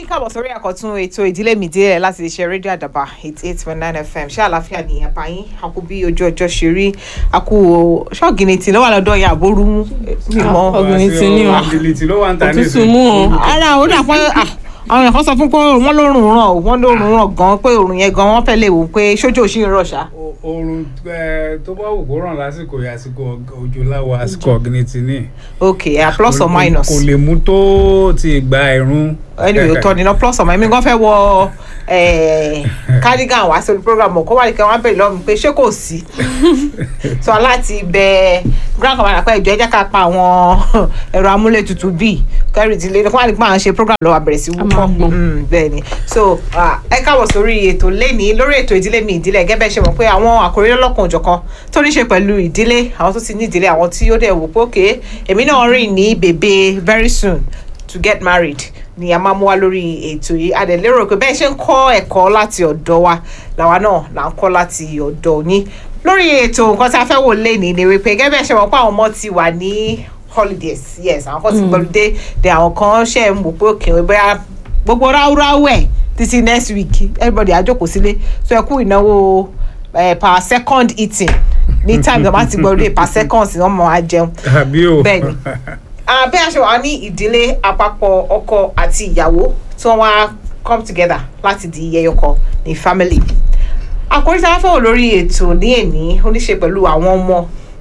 káàbọ̀ sórí àkọ́tún ètò ìdílé mi díẹ̀ láti lè ṣe rédíò àdàbà eighty eight point nine fm ṣé àlàáfíà ni àbá yín a kú bí ojú ọjọ́ ṣe rí a kú ṣọ́ọ̀gì ní tì lọ́wọ́ lọ́dọ̀ yẹn àbórú mú mi mọ́. ọ̀gbìn tí ní o ọ̀gbìn tí ló wà ń ta òtútù mú o ara ó dà pé ah, àwọn èèyàn kan sọ fún pé wọ́n lórùn ràn ó wọ́n lórùn ràn gan pé òrùn yẹn gan wọ́n fẹ́ lè wò pé sójú òṣì ń rọ̀ ṣá. oorun eh, tó bá wù kó ràn lásìkò yìí àsìkò òjò láwọ àsìkò ọ̀gbìn tí ní. ok uh, plus or minus. kò lè mú tó ti gba ẹ̀rún. anyway ó tọ́ ni ná plus or minus mi gan fẹ́ wọ eh, cardigan wá sórí program kó wà ní kí wọ́n bẹ̀rẹ̀ lọ́mù pé ṣé kò sí so aláti bẹ grand commander pé ìjọ ẹ jẹ́ ká pa àwọn ẹ̀rọ amúlétutù bíi kẹrì ìdílé kó wà ní kí wọ́n ṣe program lọ́wọ́ àbẹ̀rẹ̀ sí A wúkọ́ máa gbọ́n. Mm, bẹ́ẹ̀ ni so ah, ẹ káàbọ̀ sórí ètò lẹ́ni lórí ètò ìdílé mi ìdílé gẹ́gẹ́ bẹ́ẹ̀ ṣe mọ̀ pé àwọn àkòrí lọ́lọ́kan òjọ̀kan tó ní ṣe pẹ̀lú ìdílé àwọn tó ti ní ìdílé àwọn tí ó dẹ̀ wò pé òkè èmi náà rìn ní bèbè very soon to get married ni a máa mú wá lórí ètò yìí a dẹ̀ lérò pé bẹ́ẹ̀ ṣe ń kọ́ ẹ̀kọ́ láti ọ̀dọ̀ wa làwa náà là ń kọ́ láti ọ̀dọ̀ yín lórí ètò nǹkan tí a fẹ́ wò lẹ́ni ni wípé gẹ́gẹ́ bẹ́ẹ̀ ṣe mọ̀ pé àwọn ọmọ ti wà ní holidays yes àwọn kan ti gbọ́dọ̀ dé àwọn kan ṣe ń wò pé òkè bóyá gbogbo ráúráú ẹ̀ títí next week everybody á jókòó sílé so ẹ kú ìnáwó eh, per second eating ní time tó bá ti gbọ́dọ̀ dé per second sí wọ́n mọ̀ á jẹun àbí o. bẹ́ẹ̀ni Ah, bí a ṣe wà ní ìdílé àpapọ̀ ọkọ àti ìyàwó tí wọ́n wá come together láti di ẹyọkọ ní family àkórí tí a fẹ́ wò lórí ètò ní èní ó ní ṣe pẹ̀lú àwọn ọmọ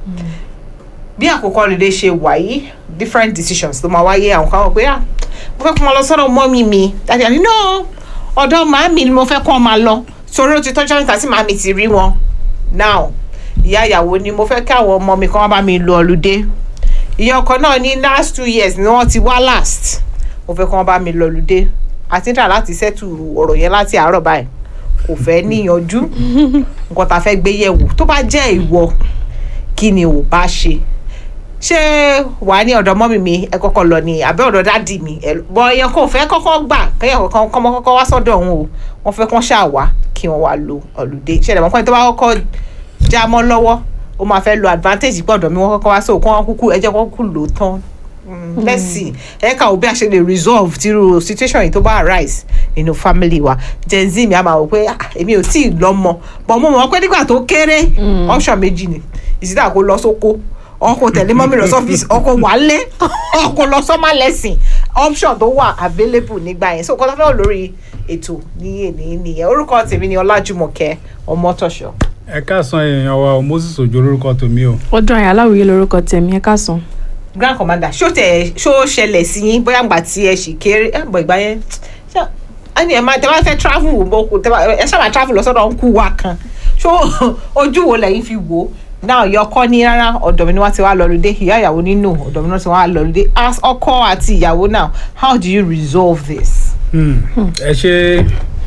bí àkókò holiday ṣe wà yìí different decisions ló máa wáyé àwọn kan wọ̀ pé ah mo fẹ́ kó máa lọ sọ́dọ̀ mọ́mí mi dájú àní no ọ̀dọ̀ màámi ni mo fẹ́ kó máa lọ torí ó ti tọ́jú níta tí màámi ti rí wọn now ìyá ìyàwó ni mo fẹ́ kí àwọn ọmọ mi kan wá bá mi lo ọlùdé ìyá ọkọ náà ní last two years ni wọ́n ti wá last mo fẹ́ kí wọ́n bá mi lọ ọlùdé àti níta láti settle ọ̀rọ̀ yẹn láti àárọ̀ báyìí kò fẹ́ níyanjú nǹkan tá a fẹ́ gbé yẹ̀wò tó bá jẹ́ ìwọ kí ni ò bá ṣe ṣé wàá ní ọ̀dọ̀ mọ́mì mi ẹ kọ́kọ́ lọ ni àbẹ́ ọ̀dọ̀ dáàdì mi ẹ bọ ẹyẹ kò fẹ́ kọ́kọ́ gbà kẹ́yẹ kọ́kọ́ kọ́mọ kọ́kọ́ wá sọ́dọ̀ òun o wọ́n fẹ́ kán ṣáà wá kí wọ́n wá lo ọ̀lùdé ṣẹlẹ̀ mọ́ pẹ́ni tó bá kọ́kọ́ já mọ́ lọ́wọ́ ó máa fẹ́ lo advantage pé ọ̀dọ̀ mi wọ́n kọ́kọ́ wá so kí wọ́n kúkú ẹ jẹ́ kó kúkú lò ó tán Mm, let's see ẹ ká wo bí a ṣe lè resolve tírú situation yìí tó bá arise nínú family wa gen z mi a máa wò pé ah, èmi ò tí ì lọ́mọ bọ̀ mo mọ̀ pé nígbà tó kéré option méjì ni ìsìtà kó lọ sóko ọkọ tẹ̀lé mọ́mí lọ sọ́fíìsì ọkọ wálé ọkọ lọ sọ́mà lẹ́sìn option tó wà available nígbà yẹn so kọ́tà fẹ́ wò lórí ètò ní èní nìyẹn orúkọ tèmi ni ọlájúmọ̀kẹ́ ọmọtọ̀ṣọ́. ẹ káàsán èèyàn wa o moses ojo lórúkọ tèmi o. ọdún àyà aláwòye lorúkọ tẹ̀mí ẹ káàsán. grand commander ṣó tẹ ṣó ṣẹlẹ̀ sí yín bóyá ìgbà tí ẹ ṣì kéré ẹ bọ̀ ìgbà yẹn ṣé ẹni ẹ máa tẹ bá fẹ́ travel bó kú tẹ bá ẹ ṣáà máa travel lọ sọ́dọ̀ ń kú wa kan ṣó ojú wo lẹ́yìn fi wò ó náà yọ ọkọ ní rárá ọ̀dọ̀ mi ni wọ́n ti wá lọ́lùdé ìyá ìyàwó nínú ọ̀dọ̀ mi ni wọ́n ti wá lọ́lùdé as ọkọ àti ìyàwó now how do you resolve this. Hmm, ẹ ṣe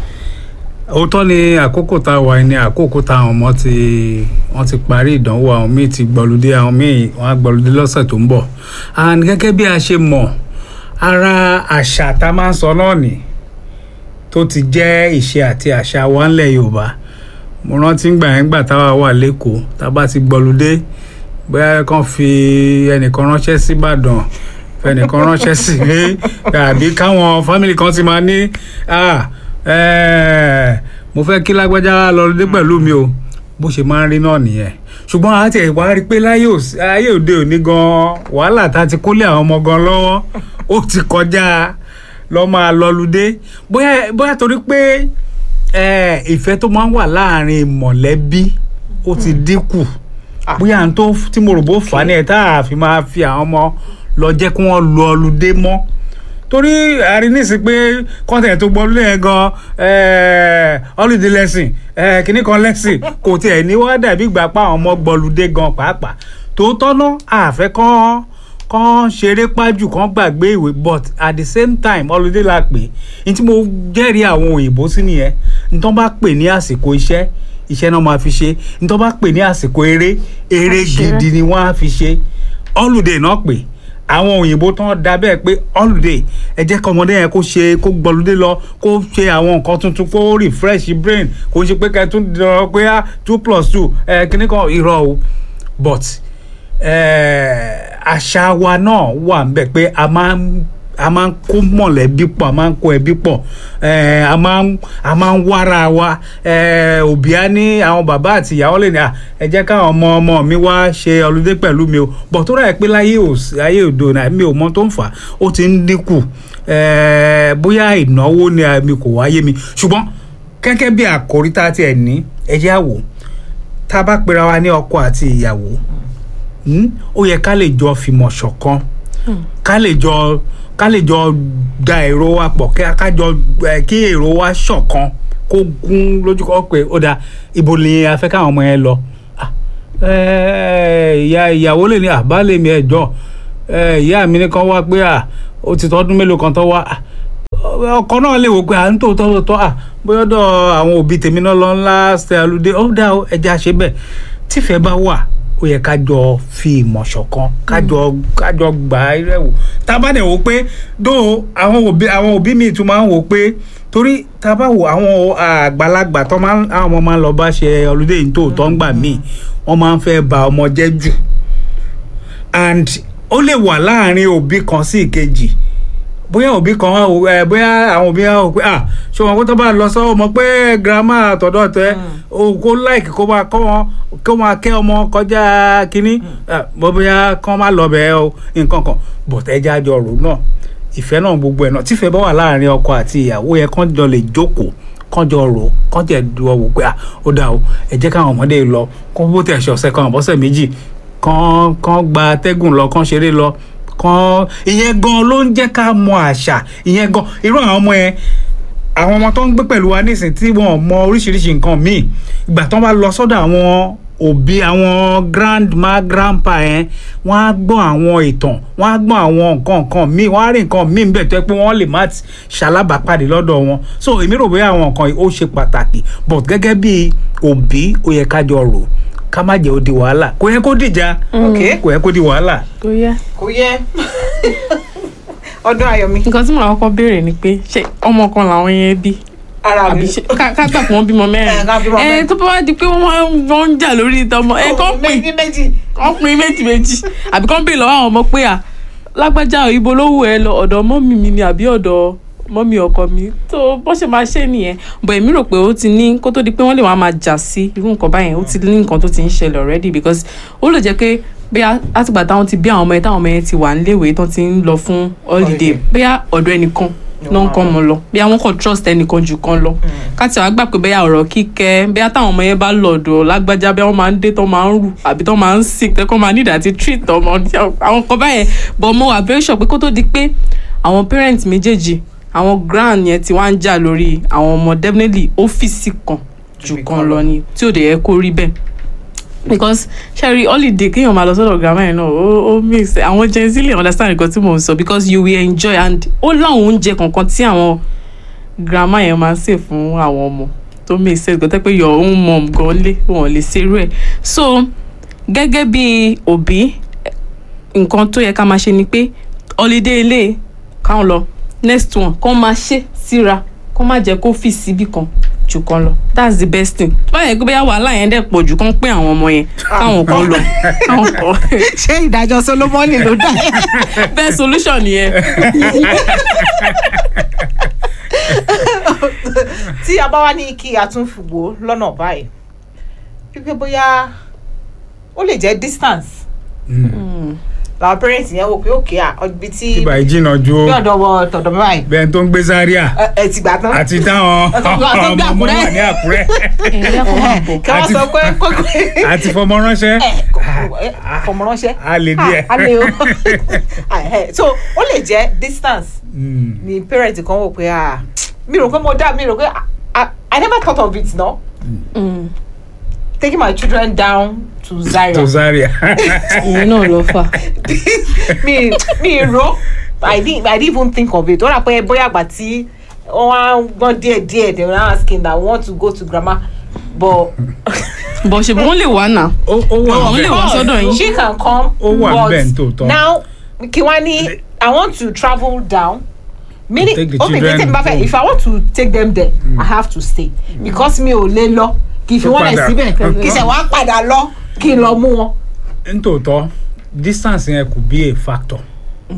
òótọ́ ni àkókò tá a wà ní àkókò tá àwọn ọmọ ti wọ́n ti parí ìdánwò àwọn míì ti gbọ́ludé àwọn míì wọ́n á gbọ́ludé lọ́sẹ̀ tó ń bọ̀ and gẹ́gẹ́ bí a ṣe mọ̀ ara àṣà tá a máa ń sọ náà nì tó ti jẹ́ ìṣe àti àṣà wa ńlẹ̀ Yorùbá mo rántí gbà yẹn gbà táwa wà lẹ́kọ̀ọ́ tá a bá ti gbọ́ludé bóyá kàn fi ẹnìkan ránṣẹ́ sí Ìbàdàn fẹnìkan ránṣẹ́ sí àbí káwọn fámìlì kan ti máa ní ah Eh, mo fẹ́ kí lágbájá lọ dé pẹ̀lú mi o bó ṣe máa ń rí náà nìyẹn ṣùgbọ́n a ti wá rí i pé láyé òs- ayé òde òní gan wàhálà tá a ti kólé àwọn ọmọ gan lọ́wọ́ ó ti kọjá lọ́ máa lọ́ludé bóyá bóyá torí pé eh, ìfẹ́ tó máa ń wà láàrin mọ̀lẹ́bí ó ti dínkù Ah. bóyá n tó tí mo rò bó fà á ní ẹ̀ tá a fi máa fi àwọn ọmọ lọ jẹ́ kí wọ́n lọ ọludé mọ́ torí àrí nísìsiyìí pé kọ́ńtẹ̀ tó gbọ́ lóyè gan holiday lesson eh, kìnnì kan lesson kò tiẹ̀ ní wá dàbí ìgbà pa àwọn ọmọ gbọ́ludé gan pàápàá tòótọ́ náà àfẹ́ kán kán ṣeré pájù kán gbàgbé ìwé but at the same time holiday la pè ní tí mo jẹ́rìí àwọn òyìnbó sí nìyẹn ní tó bá pè ní àsìkò iṣẹ́ iṣẹ́ náà máa fi ṣe ní tó bá pè ní àsìkò eré eré Àṣeré. gidi ni wọ́n á fi ṣe holiday náà pè àwọn òyìnbó tán da bẹ́ẹ̀ pé holiday ẹ jẹ́ kí ọmọdé yẹn kó ṣe kó gbọ́lódé lọ kó ṣe àwọn nǹkan tuntun kó refresh brain kó ṣe pé kẹtún dọ̀rọ̀ pé ah two plus two ẹ kíní kan irọ́ o but eh, àṣà wa náà wà ń bẹ̀ pé a máa ń a máa ń kó mọ̀lẹ́bí pọ̀ a máa ń kó ẹbí pọ̀ eh, a máa ń a máa ń wára wa eh, òbí á ní àwọn bàbá àti ìyàwó lè ní à ẹ jẹ́ káwọn ọmọ ọmọ mi wá ṣe ọlọ́dẹ pẹ̀lú mi o bọ̀ tó rà pé láyé òs- ayé òdo náà mi ò mọ tó ń fà á ó ti ń dínkù eh, bóyá ìnáwó ni mi kò wáyé mi ṣùgbọ́n gẹ́gẹ́ bí àkòrí tá a tiẹ̀ ní ẹ jẹ́ á wò tá a bá pera wa ní ọkọ àti ìyàwó hmm, ó yẹ ká lè jọ fìmọ̀ ṣọ̀kan ká lè jọ ká lè jọ da èrò wa pọ̀ kí ká jọ ẹ, kí èrò wa ṣọ̀kan kó gún lójú kọ́ pé ó da ibo ni a fẹ́ káwọn ọmọ yẹn lọ Ah, ẹ, ìyá ìyàwó lè ní àbálẹ̀ mi ẹ̀jọ́ ìyá mi ní kan wá pé à ó ti tọ́dún mélòó kan tó wá Ah, ọkọ náà lè wò pé à ń tó tọ́ tọ́ à bóyá ọ̀dọ̀ àwọn òbí tèmi náà lọ ńlá ṣe àlùdé ó dá o, ẹja ṣe bẹ́ẹ̀ tífẹ̀ẹ́ bá wà ó yẹ ká jọ fi ìmọ̀ ṣọ̀kan ká jọ ká jọ gbà á rẹ̀ wò tá a bá dẹ̀ wò pé dó àwọn òbí àwọn òbí mi tún máa ń wò pé torí tá a bá wò àwọn àgbàlagbà tó máa ń àwọn ọmọ máa ń lọ bá ṣe ọlùdé yìí tó tọ́ ń gbà míì wọ́n máa ń fẹ́ ba ọmọ jẹ́ jù and ó lè wà láàrin òbí kan sí ìkejì bóyá òbí kan wá wò- ẹ bóyá àwọn òbí wá wò pé ah ṣé wọn kó tó bá lọ sọ ọmọ pé girama àtọ̀dọ̀ tẹ o kó láìkì kó máa kọ́ wọn kó máa kẹ́ ọmọ kọjá kínní ah, bó bóyá kán má lọ bẹ́ẹ̀ o nǹkan kan bọ̀tẹ́ ẹja jọ rò náà ìfẹ́ náà gbogbo ẹ̀ náà tífẹ́ bá wà láàrin ọkọ àti ìyàwó yẹn kán jọ lè jókòó kán jọ rò kán jẹ dúró wò pé ah ó dà o ẹ jẹ́ káwọn ọmọdé lọ kó bó tẹ̀ ṣe ọ̀sẹ̀ kan àbọ̀sẹ̀ méjì kán kán gba atẹ́gùn lọ kán ṣeré lọ kán ìyẹn gan ló ń jẹ́ ká mọ àṣà ìyẹn gan irú àwọn ọmọ yẹn àwọn ọmọ tó ń gbé pẹ̀lú wa nísìnyí tí wọ́n mọ oríṣiríṣi nǹkan míì ìgbà tó ń bá lọ sọ́dọ̀ àwọn òbí àwọn grandma grandpa yẹn wọ́n á gbọ́ àwọn ìtàn wọ́n á gbọ́ àwọn nǹkan nǹkan míì wọ́n á rí nǹkan míì ń bẹ̀ tó yẹ pé wọ́n lè má ti ṣalábàápàdé lọ́dọ̀ wọn so èmi rò bóyá àwọn nǹkan yìí ó ṣe pàtàkì but gẹ́gẹ́ bí òbí ó yẹ ká jọ rò ká má jẹ́ ó di wàhálà kò yẹ kó dìjà ok kò yẹ kó di wàhálà. tó yẹ. kò yẹ ọdún ayọ̀mí nǹkan tí màá kọ́kọ́ béèrè ni pé ṣé ọmọ kan làwọn yẹn bí ara mi àbí ṣe ká ká gbà pé wọ́n bímọ Ẹ, ká bímọ mẹ́rin ẹ mẹ́rin. tó bá wá di pé wọ́n máa ń wọ́n ń jà lórí ìtọ́mọ ẹ kọ́ pè méjì méjì wọ́n pin méjì méjì àbí kọ́ ń béèrè lọ́wọ́ àwọn ọmọ pé à lágbájá ò, ibo ló wù ẹ lọ ọ̀dọ̀ mọ́mì mi ni àbí ọ̀dọ̀ mọ́mì ọkọ mi tó bó ṣe máa ṣe nìyẹn bọ̀ èmi rò pé ó ti ní kó tó di pé wọ́n lè wá máa jà sí irú nǹkan báyẹn ó ti ní nǹkan tó ti ń ṣẹlẹ̀ already because ó lè jẹ́ pé bóyá látìgbà táwọn ti bí àwọn ọmọ yẹn táwọn ọmọ yẹn ti wà níléèwé tán ti ń lọ fún holiday Holiday. bóyá ọ̀dọ̀ ẹnìkan náà ń kọ́ ọmọ lọ bóyá wọ́n kàn trust ẹnìkan jù kan lọ káti àwọn gbà pé bóyá ọ̀rọ̀ kíkẹ́ bóyá táwọn ọmọ yẹn bá lọ̀dọ̀ lágbájá bóyá wọ́n máa ń dé tán máa ń rù àbí tán máa ń sick tẹ́ kán máa need àti treat ọmọ àwọn kan báyẹn but mo wà very sure pé kó tó di pé àwọn parents méjèèjì àwọn grand yẹn ti wá ń jà lórí àwọn ọmọ definitely ọ́fíìsì kan jù Ibì kan kan lọ lọ. ni tí ò dẹ̀ yẹ kó rí bẹ́ẹ̀ because sherry holiday kéèyàn máa lọ sọ́dọ̀ grandma yẹn náà ó ó mix àwọn gen z lè understand nǹkan tí mò ń sọ because you will enjoy and ó láwọn oúnjẹ kankan tí àwọn grandma yẹn máa ń sè fún àwọn ọmọ tó make sense gbọ́dọ̀ pé your own mom gan lé wọn lè ṣerú ẹ̀ so gẹ́gẹ́ bí òbí nǹkan tó yẹ ká máa ṣe ni pé holiday ilé káwọn lọ next one kán máa ṣe síra kán má jẹ́ kó fi síbì kan jù kan lọ that's the best thing báyẹn pé bóyá wàhálà yẹn dẹ̀ pọ̀ jù kán pé àwọn ọmọ yẹn káwọn kan lọ káwọn kan ṣé ìdájọ́ solomoni ló dá best solution yẹn tí a bá wá ní kí a tún fìwò lọ́nà báyìí wípé bóyá ó lè jẹ́ distance làwọn parents yẹn wò pé òkè à ibi tí ibà ìjìnà ju bí ọ̀dọ̀ wọ tọ̀dọ̀ mi báyìí bẹ́ẹ̀ tó ń gbé Zaria ẹ- ẹ ti gbà tán àti táwọn Àti gbà tó gbé ọmọ ọmọ Àkúrẹ́. wà ní Àkúrẹ́ ẹ̀yẹ́ kan máa bọ̀ kí wọ́n àti- sọ pé kókó àti fọmọ ránṣẹ́ fọmọ ránṣẹ́ a lè díẹ̀. a lè o Ah, eh, so ó lè jẹ́ distance Mm. ni parent kan wò pé ah mi rò pé mo dá mi rò pé ah, ah, I never thought of it no Mm, taking my children down to Zaria tó Zaria ìyẹn náà lọ fà mi mi ro I didn't I didn't even think of it ó rà pé bóyá àgbà tí wọ́n á gbọ́n díẹ̀ díẹ̀ they were now asking that we want to go to grandma but bọ̀ ṣe wọ́n lè wá náà ó ó wà Àwọn lè bẹ́ẹ̀. wá sọ́dọ̀ yín. she can come Ó wà but níbẹ̀ ní tòótọ́. now kí wọ́n ní I want to travel down meaning Take the okay children kí n bá fẹ́ home. if I want to take them there I have to stay because mi ò lè lọ kì í fi Ó wọ́n lẹ̀ padà. síbẹ̀ kì í ṣe wọ́n á padà lọ kí n lọ mú wọn. nítòótọ́ distance yẹn could be a factor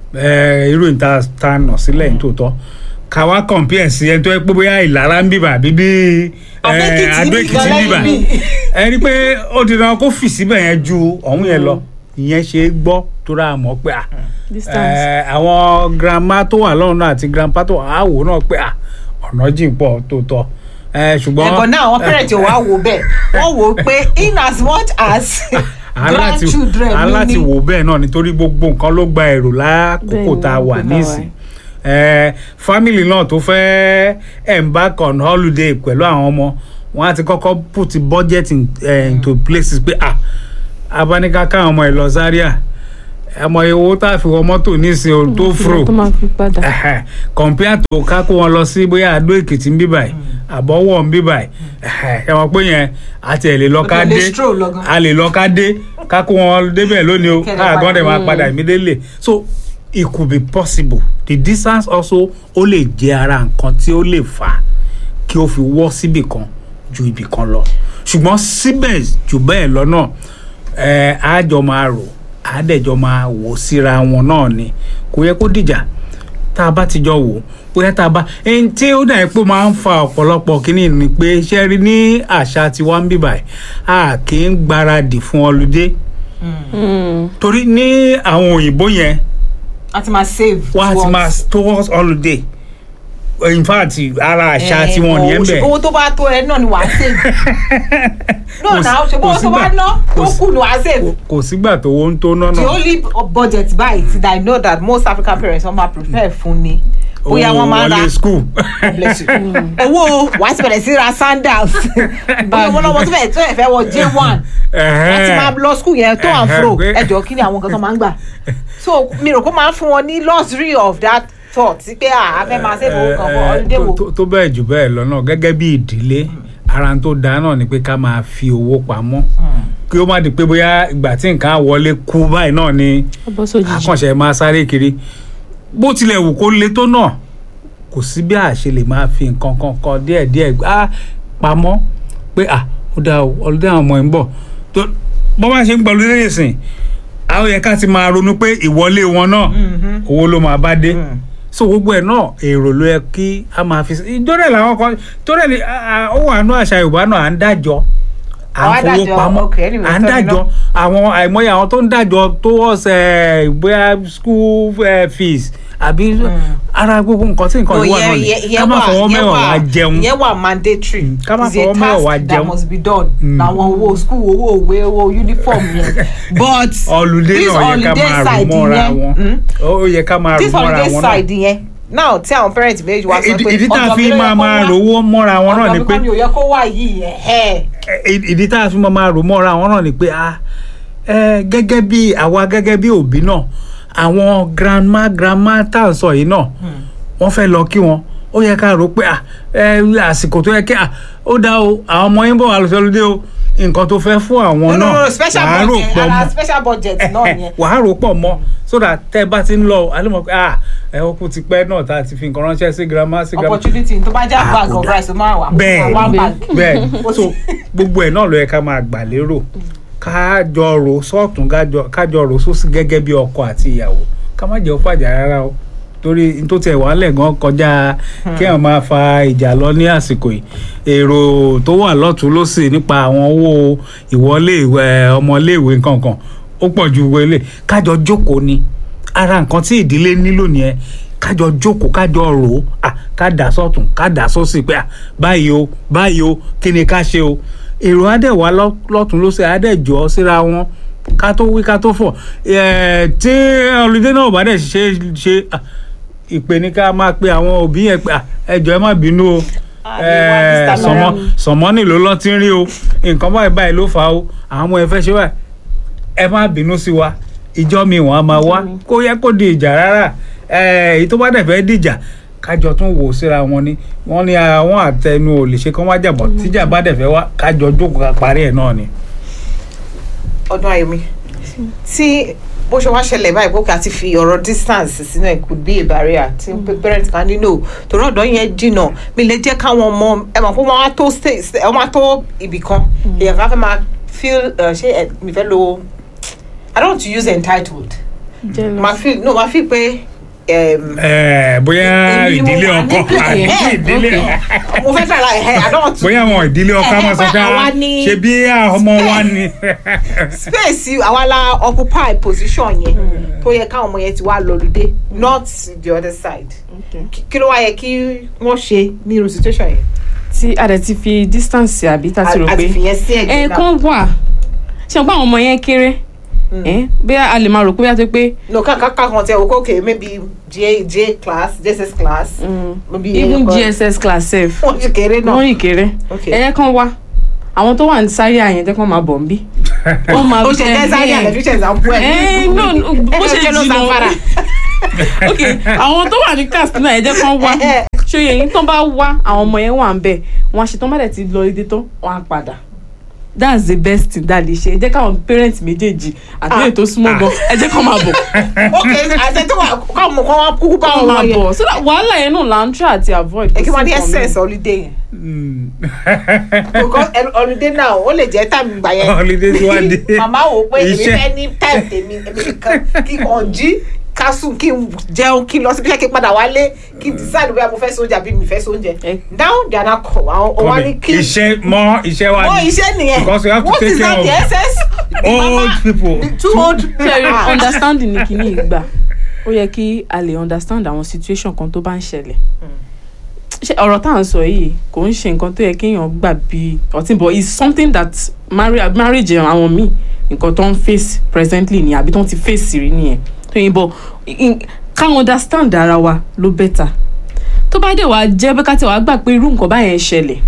eh, irú ìta ta nà sílẹ̀ nítòótọ́ ká wá compare sí ẹni tó yẹ pé bóyá ìlara ń bíbà àbí bí Adó-Èkìtì Adó Èkìtì ń nìkan bíbà lẹ́yìn bí. ẹ rí i pé ó di dandan kó fì síbẹ̀ yẹn ju ọ̀hún yẹn lọ ìyẹn ṣe é gbọ́ tó rà mọ́ pé à distance. Eh, àwọn grandma tó wà lọ́run náà àti grandpa tó wà á wò náà pé à ọ̀nà jìn pọ̀ tó tọ́ Eh, ṣùgbọ́n ẹ̀gbọ́n náà àwọn parent ò wá wò bẹ́ẹ̀ wọ́n wò ó pé in as much as aláti grandchildren ló aláti ní wò bẹ́ẹ̀ náà nítorí gbogbo nǹkan ló gba èrò lákòókò Bẹ́ẹ̀ni, tá a wà lákòókò tá a nísìn Eh, family náà tó fẹ́ embark on holiday pẹ̀lú àwọn ọmọ wọn á ti kọ́kọ́ put budget in, eh, into places pé ah abáníká káwọn ọmọ ẹ̀ lọ Zaria ẹmọ owó tá a fi wọ mọ́tò nísìn o tó fro tó máa fi padà. Ẹhẹ́, compare to ká kó wọn lọ sí bóyá Adó Èkìtì ń bí báyìí àbọ̀wọ̀ ń bí báyìí Ẹhẹ́, ẹ mọ̀ pé yẹn àti ẹ̀ lè lọ ká Ó lè dé stroll lọ gan. a lè lọ ká dé ká kó wọn débẹ̀ lónìí o Kẹ̀lẹ́ káà gan dẹ̀ máa padà. padà immediately so it could be possible the distance also ó lè jẹ́ ara nǹkan tí ó lè fà á kí ó fi wọ́ síbì kan ju ibì kan lọ ṣùgbọ́n síbẹ̀ jù bẹ́ẹ̀ lọ́nà ẹ̀ á jọ máa rò á dẹ̀ jọ máa wò síra wọn náà ni kò yẹ kó dìjà tá a bá ti jọ wò bóyá tá a bá ẹni tí ó dàbí pé ó máa ń fa ọ̀pọ̀lọpọ̀ kínní ni pé ṣe rí ní àṣà tiwa ń bíbà a kì í gbáradì fún ọlùdé Mm. torí ní àwọn òyìnbó yẹn a ti máa save wọ́n á ti towards- máa towards holiday in fact ara àṣà Eh, tiwọn nìyẹn owó- bẹ́ẹ̀ owó tó bá tó ẹ náà ni wàá save Kò no sí- na ṣe bó kò tó bá sígbà- ná kò tó sí- kù ni wàá save kò- kò sígbà tó owó ń tó náà the náà only budget buy ti that i know that most african parents wọn máa prepare fún ni bóyá wọn máa ra wọlé school bless you owó wàá ti bẹ̀rẹ̀ sí ra sandals bóyá wọn lọ́wọ́ tó fẹ́ tó fẹ́ wọ j one láti máa lọ school yẹn tó à ń fro Ẹ̀hẹ́, pé- ẹjọ́ kí ni àwọn nǹkan tó máa ń gbà so mi rò kó máa ń fún wọn ní luxury of that thought sí pé à á fẹ́ máa save owó kan fún holiday wo tó- tó- tó bẹ́ẹ̀ jù bẹ́ẹ̀ lọ náà gẹ́gẹ́ bí ìdílé ara tó dáa náà ni pé ká máa fi owó pamọ́ kí ó má di pé bóyá ìgbà tí nǹkan á wọlé kú báyìí náà ni ọbọ̀ sójijì. akànṣe máa sáré kiri bó tilẹ̀ wù kó le tó náà kò sí bí a ṣe lè máa fi nǹkan kan kan díẹ̀díẹ̀ á pamọ́ pé à ó dáa o ọlọ́dẹ àwọn ọmọ ẹ̀ ń bọ̀ tó bọ́ bá ṣe ń gbọ́ lórí ìsìn àwọn yẹ ká ti máa ronú pé ìwọlé wọn náà owó ló máa bá dé so gbogbo ẹ̀ náà èrò ló yẹ kí a máa fi sí ìjọ́rẹ̀ làwọn kan ìjọ́rẹ̀ ni a- a- ó wà nú àṣà Yorùbá náà à ń dájọ́ à Àwa ń fowó dájọ́, pamọ́ okay, anyway, à ń sorry, dájọ́ no. àwọn àìmọye àwọn tó ń dájọ́ towards eh, bóyá school eh, fees àbí ara gbogbo nǹkan tí nǹkan no yìí wà náà ìyẹn ni ìyẹn ká ìyẹn má wà fọwọ́ ìyẹn mẹ́wàá wá wà jẹun ìyẹn wà mandatory ká má It's a fọwọ́ mẹ́wàá wá task jẹun. that must be done Mm. làwọn owó school owó òwe owó uniform yẹn but holiday this náà yẹ ká holiday máa rò side mọ́ra yẹn, wọn mm, ó yẹ ká máa rò this mọ́ra holiday wọn náà side yẹn now tí àwọn parents méjì wá sọ ìdí pé ìdí tá a ọ̀dọ̀ fi mi ló yẹ máa kó máa wá, rò owó mọ́ra wọn náà ọ̀dọ̀ ni mi pé kọ́ ni ò yẹ kó wá yìí ẹ̀hẹ́. ì- ìdí tá a fi máa máa rò mọ́ra wọn náà ni pé ah ẹ gẹ́gẹ́ bí àwa gẹ́gẹ́ bí òbí náà àwọn grandma grandma tá à ń sọ yìí náà wọ́n fẹ́ lọ kí wọn ó yẹ ká rò pé ah ẹ àsìkò tó yẹ kí ah ó dá o àwọn ọmọ yín bọ̀ wà lọ́sọ̀ lóde o nǹkan tó fẹ́ fún àwọn no no náà no special wàá rò budget pọ̀ ara mọ́ special budget náà yẹn wàá rò pọ̀ mọ́ so that tẹ́ ẹ bá ti ń lọ alẹ́ mọ̀ pé ah ẹ ó kú ti pẹ́ náà tá a ti fi nǹkan ránṣẹ́ sí grandma sí grandma opportunity tó bá jẹ́ Ah, bag kò of dá. rice ó máa wà bẹ́ẹ̀ one bag bẹ́ẹ̀ Ó so ti- gbogbo ẹ̀ náà ló yẹ ká máa gbà lérò ká jọ rò sọ́ọ̀tún kájọ- kájọ rò sósì gẹ́gẹ́ bí ọkọ àti ìyàwó ká má jẹ́ ó fàjà rárá o torí n tó tẹ̀ wá lẹ̀ gan kọjá kí wọ́n máa fa ìjà lọ ní àsìkò yìí èrò tó wà lọ́tún lọ́sì nípa àwọn owó ìwọlé ìwẹ̀ ọmọléèwé kankan ó pọ̀ ju wọlé kájọ jókòó ni ara nǹkan tí ìdílé nílò nìyẹn kájọ jókòó kájọ rò ó à ká dà sọ́tún ká dà sósì pé à báyìí o báyìí o kí ni ká ṣe o èrò adẹ̀wá lọ́tún lọ́sẹ̀ adẹ̀jọ́ síra wọn ká tó wí ká tó fọ̀ ẹ̀ tí ọlùdé náà bá dẹ̀ ṣe ṣe à, ìpè ní ká máa pe àwọn òbí yẹn pé à, ẹ jọ̀ọ́ ẹ má bínú o Ah, they want ẹ, this time sọmọ around. sọmọ nílò lọ ti ń rí o nǹkan báyìí báyìí ló fà á o àwọn ọmọ ẹ fẹ́ ṣe báyìí ẹ má bínú sí wa ìjọ mi wọn a máa wá kó yẹ kó di ìjà rárá ẹ èyí tó bá dẹ̀ fẹ́ dìjà kájọ tún wò síra wọn ni wọ́n ní àwọn àtẹnu ò lè ṣe kán wá jàbọ̀ tíjà bá dẹ̀ fẹ́ wá kájọ jókòó ká parí ẹ̀ náà ni. ọdún ayọ̀mí tí bó ṣe wá ṣẹlẹ̀ báyìí bókè àti fi ọ̀rọ̀ distance sínú ẹ̀ could be a barrier tí parent kan nílò torí ọ̀dọ́ yẹn jìnnà mi lè jẹ́ káwọn ọmọ ẹ mọ̀ pé wọ́n á tó stay ẹ wọ́n á tó ibì kan èèyàn kan fẹ́ máa feel uh, ṣé ẹ mi fẹ́ lo I don't want to use entitled Jealous. máa fi no máa fi pé um, Ẹ, bóyá èmi ni mo ìdílé wà ọkọ níbẹ̀. àti Eh, ìdílé mo fẹ́ fẹ́ la ẹ̀ I don't want to bóyá àwọn ìdílé ọkọ Eh, máa sọ eh, ká àwa ni- ṣe bí ọmọ wa ni. space àwa la occupy position yẹn tó yẹ káwọn ọmọ yẹn ti wá lọlùdé not the other side Okay. Kí- kí ló wá yẹ kí wọ́n ṣe ní irú situation yẹn tí a dẹ̀ ti fi distance àbí tá a ti rò àti pé fìyẹn sí ẹ̀jẹ̀ náà ẹ̀ẹ̀kan wà ṣe pé àwọn ọmọ yẹn kéré ẹ̀ bí a lè máa rò pé bí a ti pé no kaka kan tẹ o okay maybe j j class jss class maybe even ẹyọkan- gss class sef wọ́n ti kéré náà wọ́n yìí kéré Okay. ẹ̀yẹ kan wá àwọn tó wà ní sáré àyẹn tẹ́ kàn máa bọ̀ ń bí. wọ́n máa ó ṣe jẹ́ sáré àlẹ́ fi ṣe example ẹ̀ Eh, no, no, bó ṣe jẹ́ ló jìnnà. sanfara ok àwọn tó wà ní katsina ẹ jẹ́ kán wá ṣòye yìí tán bá wá àwọn ọmọ yẹn wà ń bẹ̀ wọ́n á ṣe tán bá dẹ̀ ti lọ ìdí tán wọ́n á padà that's the best thing that lè ṣe ẹ jẹ́ káwọn parents méjèèjì àti Ah. ètò súnmọ́ gan ẹ jẹ́ kán máa bọ̀ okay àti tó wà kọ́ ọmọ kan wá kúkú bá kán wọn máa lọ yẹn bọ̀ so that wàhálà yẹn náà là ń try àti avoid. ẹ kí wọ́n ní kò sí nǹkan essence holiday yẹn Mm. because ẹ- holiday náà ó lè jẹ́ time ìgbà yẹn Holiday tí wá dé. màmá wò pé èmi Iṣẹ́. fẹ́ ní time tèmi èmi nìkan kí n kàn jí ká sùn kí n jẹun kí n lọ síbi iṣẹ́ kí n padà wálé kí n decide bóyá mo fẹ́ sóúnjẹ àbí mi fẹ́ sóúnjẹ Eh. now they are now kọ àwọn ọwọ́ ní Kọ́mi, kí iṣẹ́ mọ́ iṣẹ́ wa ó ni iṣẹ́ nìyẹn because you have to what take is care that of the essence The old mama- people. the two old Ṣé Ah. understanding ni kìíní ìgbà ó yẹ kí a lè understand àwọn situation kan tó bá ń ṣẹlẹ̀ ṣe ọ̀rọ̀ tá à ń sọ yìí kò ń ṣe nǹkan tó yẹ kéèyàn gbà bí ọtí but it's something that marri marriage àwọn míì nǹkan tó ń face presently ni àbí tó ń ti face rí nìyẹn tó yìn bọ̀ in- ká understand ara wa ló better tó bá dé wàá jẹ́ pé ká tẹ̀ wàá gbà pé irú nǹkan báyẹn ṣẹlẹ̀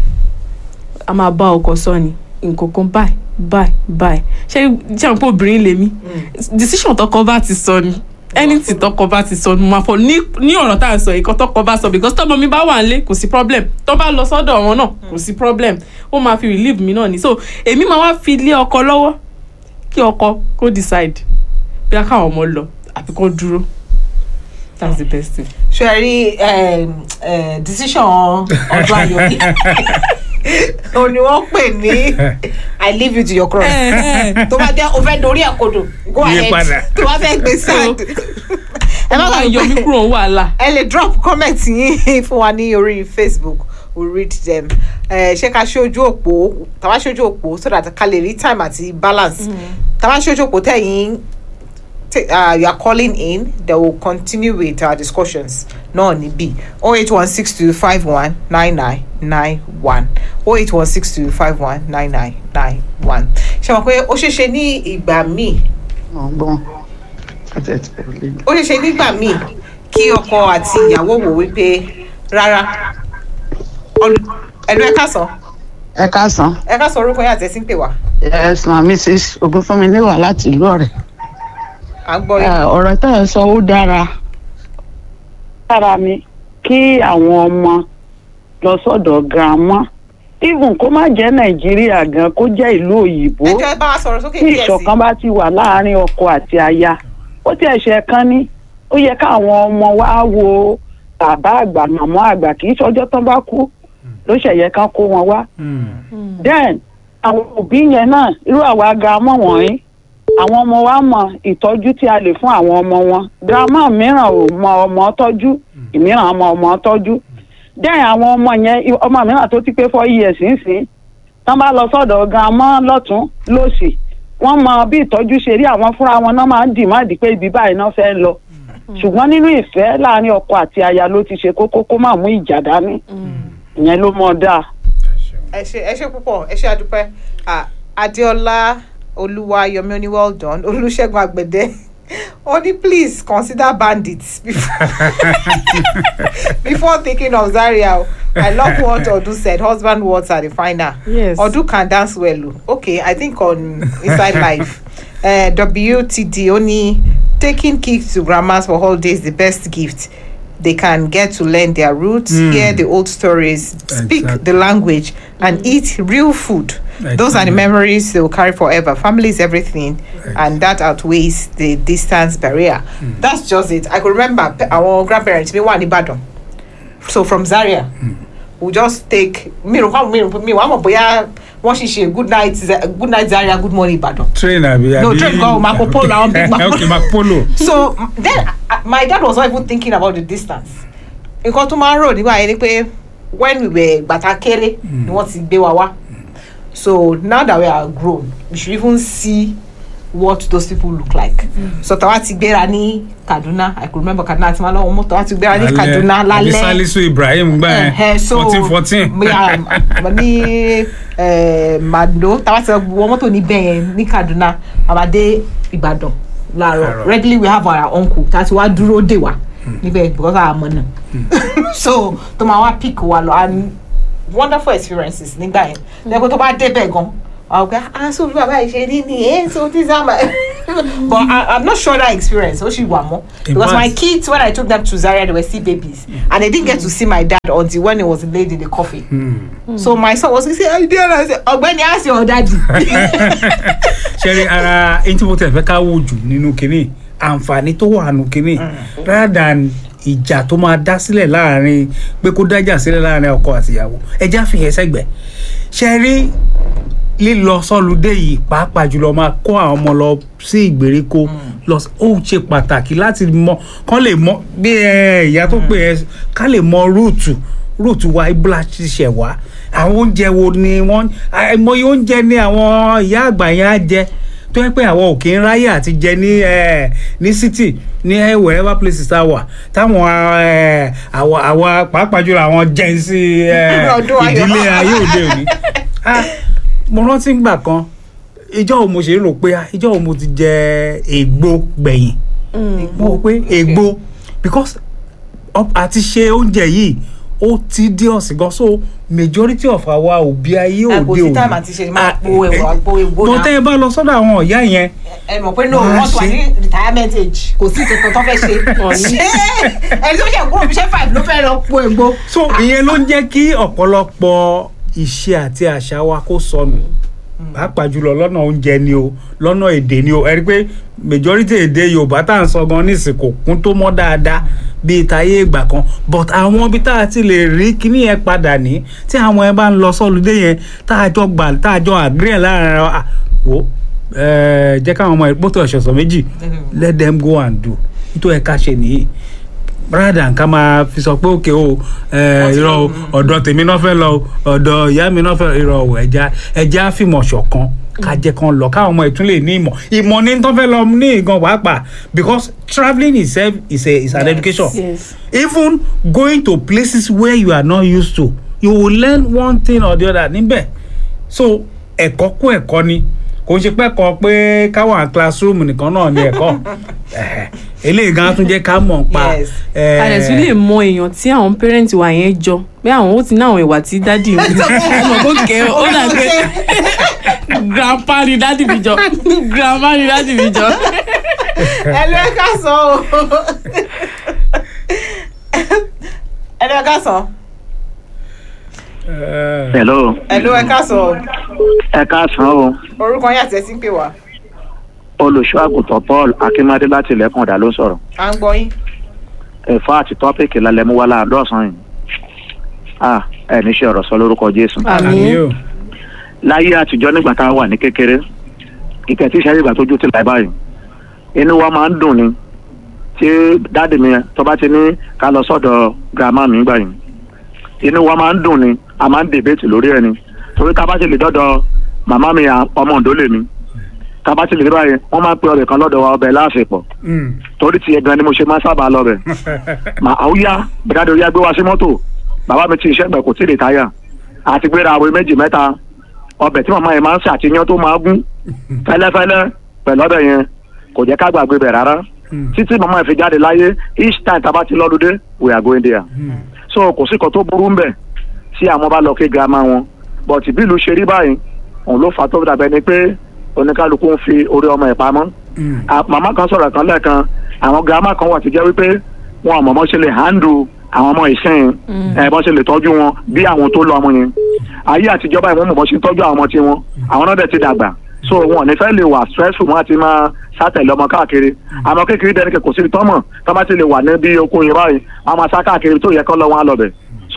a máa bá ọkọ sọ ni nǹkan kan báyìí báyìí báyìí ṣé ṣé àwọn pé obìnrin lèmi decision tọkọ bá ti sọ ni anything tọkọ bá ti sọ ni mo máa fọ ní ní ọ̀rọ̀ tá à ń sọ ìkan tọkọ bá sọ because tọmọ mi bá wà nílé kò sí problem tó bá lọ sọ́dọ̀ wọn náà kò sí problem ó máa fi relieve mi náà ni so èmi máa wá fi lé ọkọ lọ́wọ́ kí ọkọ kó decide bí a káwọn ọmọ lọ àbí kó dúró that's the best thing. ṣe ẹ rí um, eh, decision ọdún ayọ̀ ni o ni wọ́n pè ní i leave you to your cross tó bá jẹ́ o fẹ́ dorí ẹ̀ kodò go Yí ahead padà. tó bá fẹ́ gbé side ẹ má bàa yọ mí kúrò ní wàhálà. ẹ lè drop comment yín fún wa ní orí facebook we read them ẹ ṣé ká ṣojú òpó tàbá ṣojú òpó so that ká lè rí time àti balance tàbá ṣojú òpó tẹ̀yìn t- uh, you are calling in they will continue with our discussions náà níbí oh eight one six two five one nine nine nine one oh eight one six two five one nine nine nine one ṣe mọ̀ pé ó ṣeé ṣe ní ìgbà míì ọgbọ́n àti ẹ̀tì pẹ̀lú lè ó ṣeé ṣe nígbà míì kí ọkọ àti ìyàwó wò wípé rárá Ọlù- ẹ̀lú ẹ̀ka sàn ẹ káàsán ẹ̀ka sàn orúkọ yẹn àtẹ̀sí ń pè wá yes ma mrs ogunfunmilewa láti ìlú ọ̀rẹ́ à ń gbọ́ Eh, yín. ọ̀rọ̀ tá ẹ sọ ó dára dára ni kí àwọn ọmọ lọ sọ́dọ̀ girama even kó má jẹ́ nàìjíríà gan kó jẹ́ ìlú òyìnbó ẹ jẹ́ ẹ bá wa sọ̀rọ̀ sókè tí díẹ̀ sí ìṣọ̀kan bá ti wà láàárín ọkọ àti aya ó ti ẹ̀ṣẹ̀ kan ní ó yẹ káwọn ọmọ wa wo bàbá àgbà màmá àgbà kì í ṣọjọ́ tán bá kú ló ṣẹ̀yẹ kan kó wọn wá Mm. then àwọn òbí yẹn náà irú àwa girama wọ̀nyí àwọn ọmọ wa mọ ìtọ́jú tí a lè fún àwọn ọmọ wọn girama mìíràn ò mọ ọmọ tọ́jú ìmíràn mọ ọmọ tọ́jú then àwọn ọmọ yẹn i- ọmọ mìíràn tó ti pé four years nísìn tán bá lọ sọ́dọ̀ girama lọ́tún lọ́sì wọ́n mọ bí ìtọ́jú ṣe rí àwọn fúnra wọn náà máa ń dì má dì pé ibi báyìí náà fẹ́ lọ ṣùgbọ́n nínú ìfẹ́ láàrin ọkọ àti aya ló ti ṣe kókó kó má mú ìjà dání ìyẹn ló mọ dáa. ẹ ṣe ẹ ṣe púpọ̀ ẹ ṣe àdúpẹ́ Ah, adéọlá olúwayọmí oní well done olùṣègùn àgbẹ̀dẹ ó ní please consider bandits before, before thinking of zaria o. i love what odu said husband words are the final Yes. odu can dance well o. okay i think on inside life uh, wtd ó ní taking kids to grandmas for holidays is the best gift they can get to learn their roots Mm. hear the old stories speak Exactly. the language and eat real food those are the Exactly. memories they will carry forever family is everything and that outweighs the distance barrier that's just it i could remember pe- our grandparents mi wà nìbàdàn so from zaria we just take mi rò kọ́ mi rò mi wà mọ̀ bóyá wọ́n sì ṣe good night Za- good night Zaria good morning Ìbàdàn train àbí No, àbí- train kọ́, Marco Polo, àwọn big Marco- okay Marco Polo. so then uh, my dad was not even thinking about the distance nǹkan tó máa ń rò nígbà yẹn ni pé when we were gbàtà kéré ni wọ́n ti gbé wa wá so now that we are grown we should even see what those people look like so tàwa ti gbéra ní Kaduna I could remember Kaduna àti malọ́wọ́ mọ́tò tàwa ti gbéra ní Kaduna àbí lálẹ́ Salisu Ibrahim gbà Ẹhẹ, yẹn so fourteen fourteen. bóyá um, ní eh, Mado táwa ti wọ mọ́tò níbẹ̀ yẹn ní Kaduna àbádé Ìbàdàn láàárọ̀ Láàárọ̀. regularly we have our uncle tá a ti wá dúró dè wá níbẹ̀ because our mọ̀ náà so tó máa wá pick wa lọ and wonderful experiences nígbà yẹn lẹ́gbẹ́ tó bá débẹ̀ gan àwọn ọ̀gá ah so bí bàbá yìí ṣe rí ni eh so this is how my but I, I'm not sure that experience ó ṣì wà mọ́ because my fact- kids when I took them to Zaria they were still babies and they didn't get to see my dad until when he was laid in the coffin so my son was say I did and I say ọ̀gbẹ́ni ask your daddy ṣẹ́rí ara ẹni tí mo tẹ̀ fẹ́ ká wò jù nínú kínní àǹfààní tó wà nù kínní rather than ìjà tó máa dá sílẹ̀ láàrin pé kó dájà sílẹ̀ láàrin ọkọ àtìyàwó ẹja fìyẹn sẹ́gbẹ̀ẹ́ ṣẹ́rí lílọ sọ́lùdé yìí pàápàá jùlọ máa kó àwọn ọmọ lọ sí ìgbèríko lọ sí- ó ṣe pàtàkì láti mọ kán lè mọ bí ẹ, ìyá tó pè ẹ ká lè mọ rúùtù rúùtù wa ibùdó ti ṣẹ̀ wá àwọn oúnjẹ wo ni wọ́n àìmọye oúnjẹ ni àwọn ìyá àgbà yẹn á jẹ tó yẹ pé àwọn ò kí ń ráyè àti jẹ ní ẹ, ní city ní ẹ, wherever places tá a wà táwọn ẹ, àwa àwa pàápàá jùlọ àwọn jẹ́nsì Ọdún ayọ̀. ìdílé ayé òde òní Ah, mo rántí ngbà kan ìjọ́ wo mo ṣe ń rò pé ah, ìjọ́ wo mo ti jẹ ègbò gbẹ̀yìn mo rò pé ègbò because up- àti ṣe oúnjẹ yìí ó ti dé ọ̀sìn gan so majority of àwa òbí ayé Ẹ, òde kò òní sí time àti ṣe máa Ah, po ẹ̀wọ̀ àgbo ègbò tó náà. tẹ́ ẹ bá lọ sọ́dọ̀ àwọn ìyá yẹn ẹ mọ̀ pé no Máa wọ́n tó wà ṣe. ní retirement age kò sí kankan tó fẹ́ ṣe Wọ́n ní. ẹni tó ṣe kúrò bíṣẹ́ five ló fẹ́ lọ po ègbò. so ìyẹn ló ń jẹ́ kí ọ̀pọ̀lọpọ̀ ìṣe àti àṣà wa kó sọnù pàápàá jùlọ lọ́nà oúnjẹ ni o lọ́nà èdè ni o ẹ rí i pé majority èdè yorùbá tá à ń sọ gan nísìn kò kún tó mọ́ dáadáa bíi táyé ìgbà kan but àwọn ibi tá a ti lè rí kíní yẹn padà ní tí àwọn ẹ bá ń lọ sọ́lùdé yẹn tá a jọ gbà tá a jọ agree láàrin ara wa wò ẹ jẹ́ káwọn ọmọ ìpótò ọ̀ṣọ̀ṣọ̀ méjì let them go and do nítorí ẹ̀ka ṣe nìyí rather nǹkan máa fi sọ pé òkè o ẹ, irọ́ o ọ̀dọ̀ tèmi náà fẹ́ lọ o ọ̀dọ̀ ìyá mi náà fẹ́ irọ́ o ẹja ẹja fìmọ̀ ṣọ̀kan ká jẹ́ kan lọ káwọn ọmọ ìtún lè ní ìmọ̀ ìmọ̀ ní tó fẹ́ lọ ní ìgan pàápàá because travelling itself is a is an Yes. education yes even going to places where you are not used to you will learn one thing or the other níbẹ̀ so ẹ̀kọ́ kún ẹ̀kọ́ ni kò ń ṣe pé ẹ̀kọ́ pé káwọn classroom nìkan náà ni ẹ̀kọ́ Ẹ̀hẹ̀. eléyìí gan tún jẹ́ ká mọ̀ pa Yes. eh, a lè tún lè mọ èèyàn tí àwọn parent wa yẹn jọ pé àwọn ó ti ní àwọn ìwà tí dádì ń wù ọmọ kò kẹ́ ó dà pé grandpa ni dádì mi jọ grandma ni dádì mi jọ. ẹ lọ ẹ ká sọ o ẹ lọ ẹ ká sọ eh, hello ẹ lọ ẹ ká sọ ẹ káàsán o orúkọ yín àti ẹsìn pè wá olùṣọ́ àgùntàn paul akínmádé láti ilẹ̀kùn ọ̀dà ló ń sọ̀rọ̀ à ń gbọ́ yín ẹ̀fọ́ àti tọ́pìkì lálẹ́ mú wá láàdọ́sán yìí ah ẹ ní ṣe ọ̀rọ̀ sọ lórúkọ jésù àmì o láyé àtijọ́ nígbà tá a wà ní kékeré ìkẹ́ tí ìṣẹ́yìn ìgbà tójú ti láì báyìí inú wa máa ń dùn ni tí dáàdì mi tó bá ti ní ká lọ sọ́dọ̀ girama mi gbà yìí inú wa máa ń dùn ni a máa ń dèbètì lórí ẹ̀ ni torí ká bá ti lè dọ́dọ̀ màmá mi à- ọmọ òǹdó lèmi ká bá ti lè dé báyìí wọ́n máa ń pe ọbẹ̀ kan lọ́dọ̀ wa ọbẹ̀ láàfipọ̀ Mm. torí tiẹ̀ gan ni mo ṣe máa ń sábà lọ bẹ̀ mà àwùyá bẹ̀dáde orí agbé wa sí mọ́tò bàbá mi ti iṣẹ́ gbẹ̀ kò tí ì lè táyà àti gbéra àwọn méjì mẹ́ta ọbẹ̀ tí màmá yẹn máa ń ṣàtìyàn tó máa gún fẹ́lẹ́fẹ́lẹ́ pẹ̀lú ọbẹ̀ yẹn kò jẹ́ ká gbàgbé bẹ̀ rárá Mm. títí màmá yẹn fi jáde láyé each time tá a bá ti lọ́dúndé we are going there Mm. so kò sí kan tó burú ń bẹ̀ tí àwọn bá lọ kí girama wọn but bí ìlú ṣe rí báyìí òun ló fà á tó dàbẹ́ ni pé oníkálukú ń fi orí ọmọ ẹ̀ pamọ́ Mm. Ah, màmá kan sọ̀rọ̀ kan lẹ́ẹ̀kan àwọn girama kan wà tó jẹ́ wípé wọn ò mọ̀ bọ́ ṣe lè handle àwọn ọmọ ìsìn ẹ̀ bọ́ ṣe lè tọ́jú wọn bí àwọn tó lọ ọmọ yẹn ayé àtijọ́ báyìí wọ́n mọ̀ bọ́ ṣe ń tọ́jú àwọn ọmọ tiwọn àwọn náà dẹ̀ ti dàgbà so wọn ò ní fẹ́ lè wà stressful wọn àti máa sátẹ̀lé ọmọ káàkiri àmọ́ kékeré dẹni kò sí tọ́mọ̀ tó bá ti lè wà ní bí okun yẹn báyìí wọn máa sá káàkiri tó yẹ kọ́ lọ wọn á lọ bẹ̀ so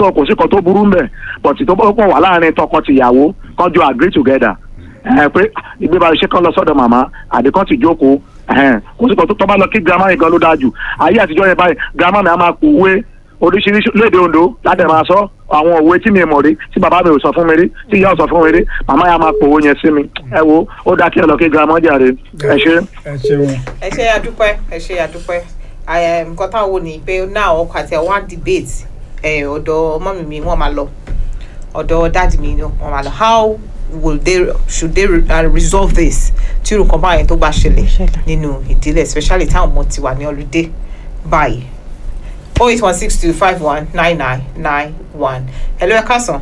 sọ kò sí kan tó burú mbẹ̀ but tó bá pọ̀ wà láàrin tọkọ tìyàwó kan jọ agree together ẹ pé ìgbéba iṣẹ́ kan lọ sọ́dọ̀ màmá àbí kan ti jókòó ẹhẹn, kò sí kan tó tọ́ bá lọ kí girama yẹn gan ló dáa jù ayé àtijọ́ yẹn báyìí girama mi á máa pò wé oríṣiríṣi léde Ondo láti máa sọ àwọn òwe tí mi mọ̀ rí tí bàbá mi ò sọ fún mi rí tí ìyá ò sọ fún mi rí màmá yà máa pòwó yẹn sí mi ẹ wo ó dáa kí ẹ lọ kí girama jàre ẹ ṣe. ẹ ṣeun ẹ ṣe àdúpẹ́ ẹ ṣe àdúpẹ́ Ẹ, nǹkan táwọn wò ní pé náà ọkọ àti àwọn debate ẹ, ọ̀dọ̀ mọ́mì mi wọ́n máa lọ ọ̀dọ̀ dáàdì mi ni wọ́n máa lọ how will they should they uh, resolve this tí irú nǹkan báyẹn tó bá ṣẹlẹ̀ Ṣẹlẹ̀. nínú ìdílé especially táwọn ọmọ ti wà ní ọlùdé báyìí oh eight one six two five one nine nine nine one hello ẹ káàsán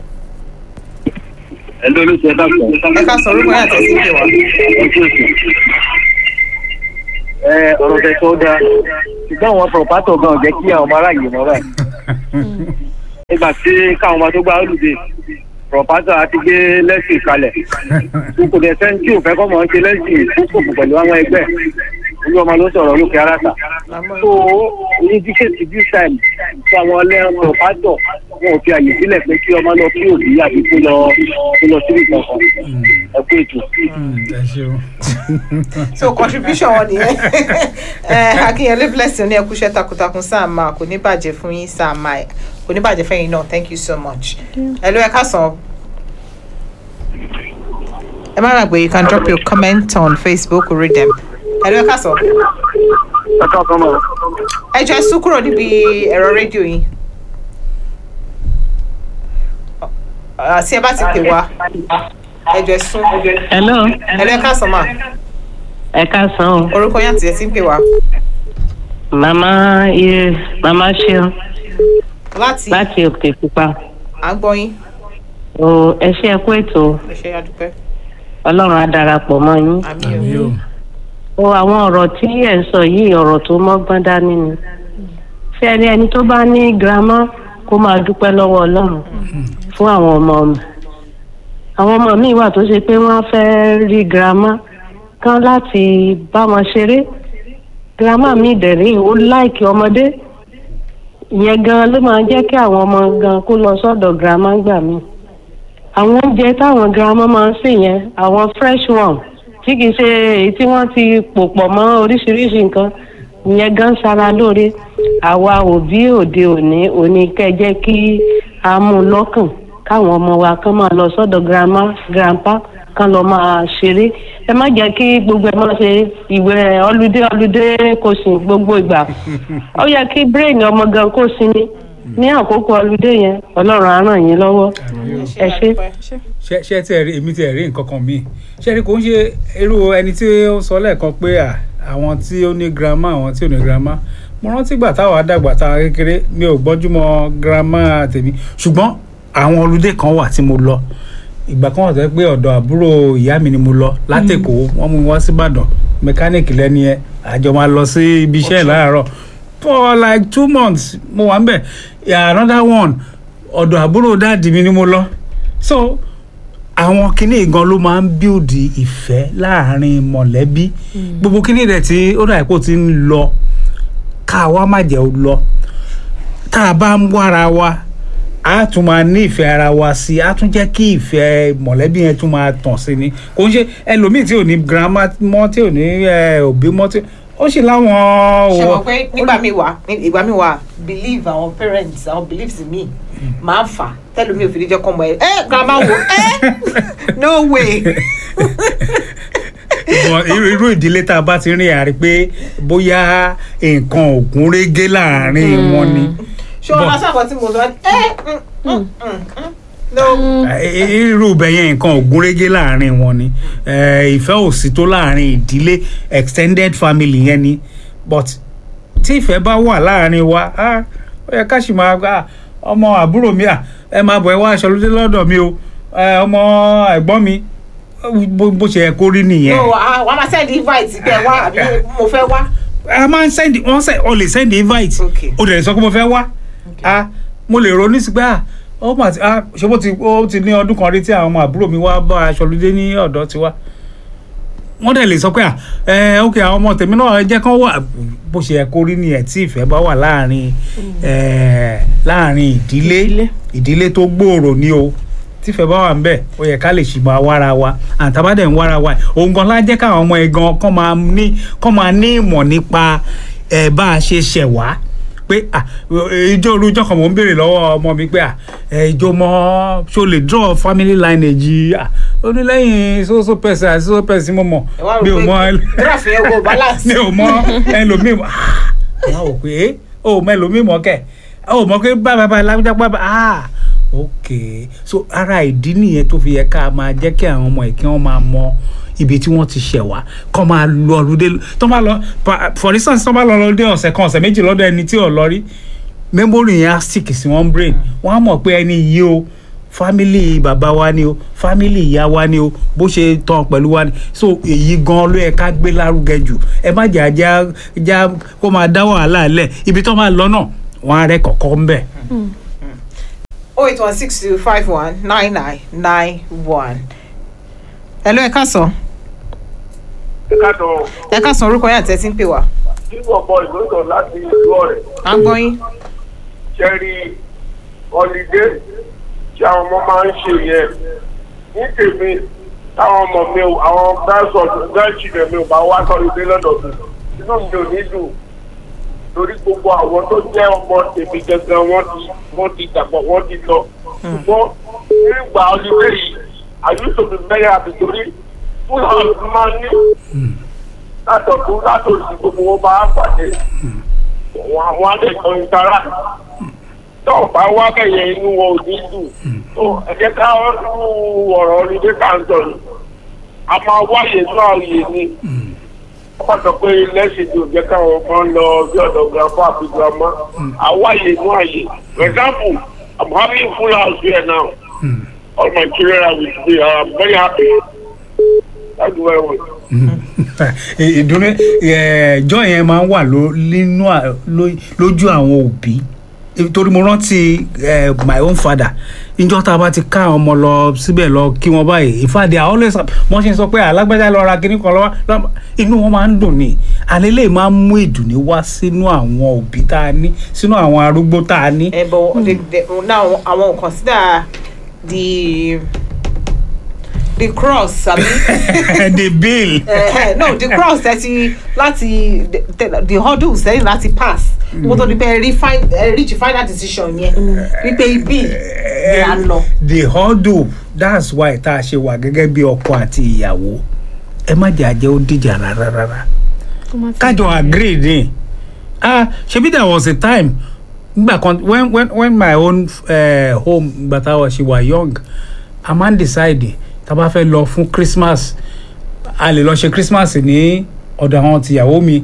ẹ lórí ṣe dáàbò. ẹ káàsán orúkọ yẹn àtẹ̀sí pé wá ẹ ọ̀rọ̀ tẹ̀ tó dáa ṣùgbọ́n àwọn pọ̀pátọ̀ gan jẹ́ kí àwọn ọmọ aráàlú mọ́ báyìí. nígbà tí káwọn ọmọ tó gba olùdé pọ̀pátọ̀ àti gbé lẹ́sìn kalẹ̀ kò dẹ̀ sẹ́ni tí ò fẹ́ kọ́ mọ̀ ń ṣe lẹ́sìn kókò pẹ̀lú àwọn ẹgbẹ́ olú ọmọ ló sọ̀rọ̀ lókè aráta. tó ní díkẹ́tì this time tí àwọn ọlẹ́rìn pọ̀pátọ̀ wọn ò fi àyè sílẹ̀ pé kí ọmọ lọ kí òbí àbí kó lọ kó lọ síbi kankan ẹ kú ètò. Mm, ẹ ṣeun so contribution wọn nìyẹn ẹ akínyẹlé blessing ní ẹkúṣẹ́ takuntakun sáà máa kò ní bàjẹ́ fún yín sáà máa kò ní bàjẹ́ fẹ́yìn náà thank you so much ẹ ló ẹ káàsán ẹ má gbàgbé you can drop your comment on facebook or read them ẹ ló ẹ káàsán ẹ káàsán mọ́. ẹ jọ ẹ sún kúrò níbi ẹ̀rọ rédíò yín Ọ, tí ẹ bá ti pè wá ẹ jọ ẹ sún hello ẹ ló ẹ káàsán mà ẹ káàsán o orúkọ yín àti ẹ ti ń pè wá màmá iye màmá ṣeun láti láti òkè pupa à ń gbọ́ yín o ẹ ṣe ẹ kú ètò ẹ ṣe àdúpẹ́ ọlọ́run á darapọ̀ mọ́ yín àmì àmì ò o o àwọn ọ̀rọ̀ tí ẹ̀ ń sọ yìí ọ̀rọ̀ tó mọ́gbọ́n dání ni ṣé ẹni ẹni tó bá ní girama kó máa dúpẹ́ lọ́wọ́ ọlọ́run fún àwọn ọmọ ọmọ àwọn ọmọ míì wà tó ṣe pé wọ́n fẹ́ rí girama kan láti bá wọn ṣeré girama mi dẹ̀rí ó láìkì ọmọdé ìyẹn gan ló máa jẹ́ kí àwọn ọmọ gan kó lọ sọ́dọ̀ girama gbà mí àwọn oúnjẹ táwọn girama máa ń sè yẹn àwọn fresh one tí kìí ṣe èyí tí wọ́n ti pò pọ̀ mọ́ oríṣiríṣi nǹkan ìyẹn gan ṣara lóore àwa òbí òde òní òní kẹ́ jẹ́ kí a mú un lọ́kàn káwọn ọmọ wa kán máa lọ sọ́dọ̀ grandma grandpa kán lọ máa ṣeré ẹ má jẹ́ kí gbogbo ẹ máa ṣe ìwé ọlùdé ọlùdé kò sí gbogbo ìgbà ó yẹ kí brain ọmọ gan kó sinmi ní àkókò ọlùdé yẹn ọlọ́run á ràn yín lọ́wọ́ ẹ ṣé. ṣe ṣe tí ẹ rí èmi tí ẹ rí nǹkan kan míì ṣe rí kò ń ṣe irú ẹni tí ó sọ lẹ́ẹ̀kan pé à àwọn tí ó ní girama àwọn tí ò ní girama mo rántí gbà táwa dàgbà táwa kékeré mi ò gbọ́jú mọ́ girama tèmi ṣùgbọ́n àwọn olùdé kan wà tí mo lọ ìgbà kan wà tó yẹ pé ọ̀dọ̀ àbúrò ìyá mi ni mo lọ látẹ̀kọ́ wọ́n mú mi wá síbàdàn mẹkáníìkì lẹ́ni ẹ àjọ máa lọ sí ibi iṣẹ́ ẹ̀ láàárọ̀ for like two months mo wà ń bẹ̀ yeah, another one ọ̀dọ̀ àbúrò dáàdì mi ni mo lọ so àwọn kinní gan ló máa ń bíòdì ìfẹ́ láàrin mọ̀lẹ́bí gbogbo kinní rẹ̀ tí ó dà kó ti ń lọ ká wa má jẹ́ ó lọ tá a bá ń wára wa a tún máa ní ìfẹ́ ara wa sí i a tún jẹ́ kí ìfẹ́ mọ̀lẹ́bí yẹn tún máa tàn sí ni kò ń ṣe ẹlòmíì tí ò ní girama mọ́ tí ò ní eh, òbí mọ́ tí ó sì láwọn. ṣe mọ̀ pé nígbà mi wà ní- ìgbà mi wà believe àwọn parents àwọn beliefs mi máa ń fà tẹ́lómi ò fi ní jẹ́ kọ́ mọ ẹ ẹ grandma wo ẹ no way But irú irú ìdílé tá a bá ti rìn àrí pé bóyá nǹkan ògùn régé láàrin wọn ni ṣé wọn lọ sábà tí mo lọ ẹ mm, mm, mm, mm, no Eh, irú ibẹ̀ yẹn nǹkan ògùn régé láàrin wọn ni Eh, ìfẹ́ ò sí tó láàrin ìdílé extended family yẹn ni but tí ìfẹ́ bá wà láàrin wa ah, ó yẹ ká sì máa gbà ọmọ àbúrò mi à ẹ máa bọ̀ ẹ wá aṣọ lóde lọ́dọ̀ mi o Eh, ọmọ ẹ̀gbọ́n mi bó bó ṣe yẹ kó rí nìyẹn. no ah, wàá máa send invite pé ẹ wá àbí mo fẹ́ wá a máa ń send wọ́n send o lè send invite Okay. o dẹ̀ sọ pé mo fẹ́ wá a mo lè ronú sí pé a ó mà ti a ṣé bó ti ó ti ní ọdún kan rí tí àwọn ọmọ àbúrò mi wá bá aṣọ lóde ní ọ̀dọ̀ tiwa wọ́n dẹ̀ lè sọ pé à ẹ ok àwọn ọmọ tèmi náà ẹ jẹ́ kán wà bó ṣe yẹ kó rí nìyẹn tí ìfẹ́ bá wà láàrin ẹ láàrin ìdílé Ìdílé. ìdílé tó gbòòrò ní o tífẹ́ bá wà ń bẹ̀ ó yẹ ká lè ṣì máa wára wa àtàbádẹ̀ ń wára wa òun gan lá jẹ́ káwọn ọmọ ẹ̀ gan kán máa ní kán máa ní ìmọ̀ nípa ẹ̀ bá a ṣe ṣẹ̀ wá pé à ìjọ olùjọ kan mò ń béèrè lọ́wọ́ ọmọ mi pé à ẹ ìjọ mọ ṣo lè draw family lineage à ó ní lẹ́yìn soso person àti soso person mo mọ̀ ẹ wá mi ò rò mọ pé graph yẹn go balance. mi ò mọ ẹlòmíì mọ ah wọn ò pé ó mọ ẹlòmíì mọ kẹ ó mọ pé bàbá bàbá lágbájá bàbá ah ok so ara ìdí nìyẹn tó fi yẹ ká máa jẹ́ kí àwọn ọmọ ẹ̀ kí wọ́n máa mọ ibi tí wọ́n ti ṣẹ̀ wá kọ́ máa lọ ọlùdé tó bá lọ pa- for instance tó bá lọ ọlùdé ọ̀sẹ̀ kan ọ̀sẹ̀ méjì lọ́dọ̀ ẹni tí ò lọ rí memory yẹn á stick sí wọn brain wọ́n á mọ̀ pé ẹni yìí o family bàbá wa ni o family ìyá wa ni o bó ṣe tán pẹ̀lú wa ni so èyí gan ló yẹ ká gbé lárugẹ jù ẹ má jà já já kó máa dá wàhálà lẹ̀ ibi tó máa lọ náà wọ́n á rẹ́ kọ̀ọ̀kan ń bẹ̀. oh eight one six two five one nine nine nine one. hello ẹ káàsán ìkàtọ̀ ẹ káàsán orúkọ yẹn àti ẹ ti ń pè wá. tí ọ̀pọ̀ ìgbésọ̀ láti ìlú ọ̀rẹ́ à ń gbọ́ yín. ṣẹ́rí ọ̀lídé tí àwọn ọmọ máa ń ṣe yẹn ní tèmi táwọn ọmọ mi ò àwọn grandchildren mi ò bá wá sọ́lídé lọ́dọ̀ mi inú mi ò ní dùn torí gbogbo àwọn tó jẹ́ ọmọ tèmi gangan wọ́n ti wọ́n ti dàgbọ̀ wọ́n ti lọ ṣùgbọ́n nígbà ọ̀lídé yìí àyùsọ̀ mi mẹ́rin àti torí fúlàní máa ń ní látọ̀tún látòsí gbogbo wọn bá pàdé wọn àwọn àdẹ̀kọ̀ ìtara tó bá wá kẹyẹ inú wọn ò ní dùn tó ẹ jẹ́ ká rú ọ̀rọ̀ onídé káńtọ̀ ni a máa wáyé náà yé ni wọ́n sọ pé lẹ́sìn tó jẹ́ káwọn kan lọ bí ọ̀dọ̀ grandpa àti grandma àwáyé náà yé for example i'm having full house here now all my children are with me i'm very happy thank you very much. ìdúró ẹjọ́ yẹn máa ń wà ló- nínú à- ló- lójú àwọn òbí torí mo rántí eh, my own father níjọ́ tá a bá ti ká àwọn ọmọ lọ síbẹ̀ lọ kí wọ́n báyìí ìfàdé àwọn always wọ́n ṣe ń sọ pé alágbájá lọ ra kinní kan lọ́wọ́ lọ́wọ́ inú wọn máa ń dùn ní alẹ́ lè máa ń mú ìdùnnú wá sínú àwọn òbí tá a ní sínú àwọn arúgbó tá a ní. ẹ bọ the the now àwọn consider the the cross àbí. the bill. Eh, no the cross thirty láti the, the hurdles sẹ́yìn láti pass mo tó di pé rí fi- eh, reach final decision yẹn wípé ibi ni a lọ. the hurdle that's why tá a ṣe wà gẹ́gẹ́ bí ọkọ àti ìyàwó ẹ má jẹ́ àjẹ́ ó díjà rárá rárá kájọ agree ni ah ṣebí there was a time ngbà kan when when when my own uh, home ngbà tá a ṣe wà young a máa ń decide tá a bá fẹ́ lọ fún christmas a lè lọ ṣe christmas ní ọ̀dọ̀ àwọn tìyàwó mi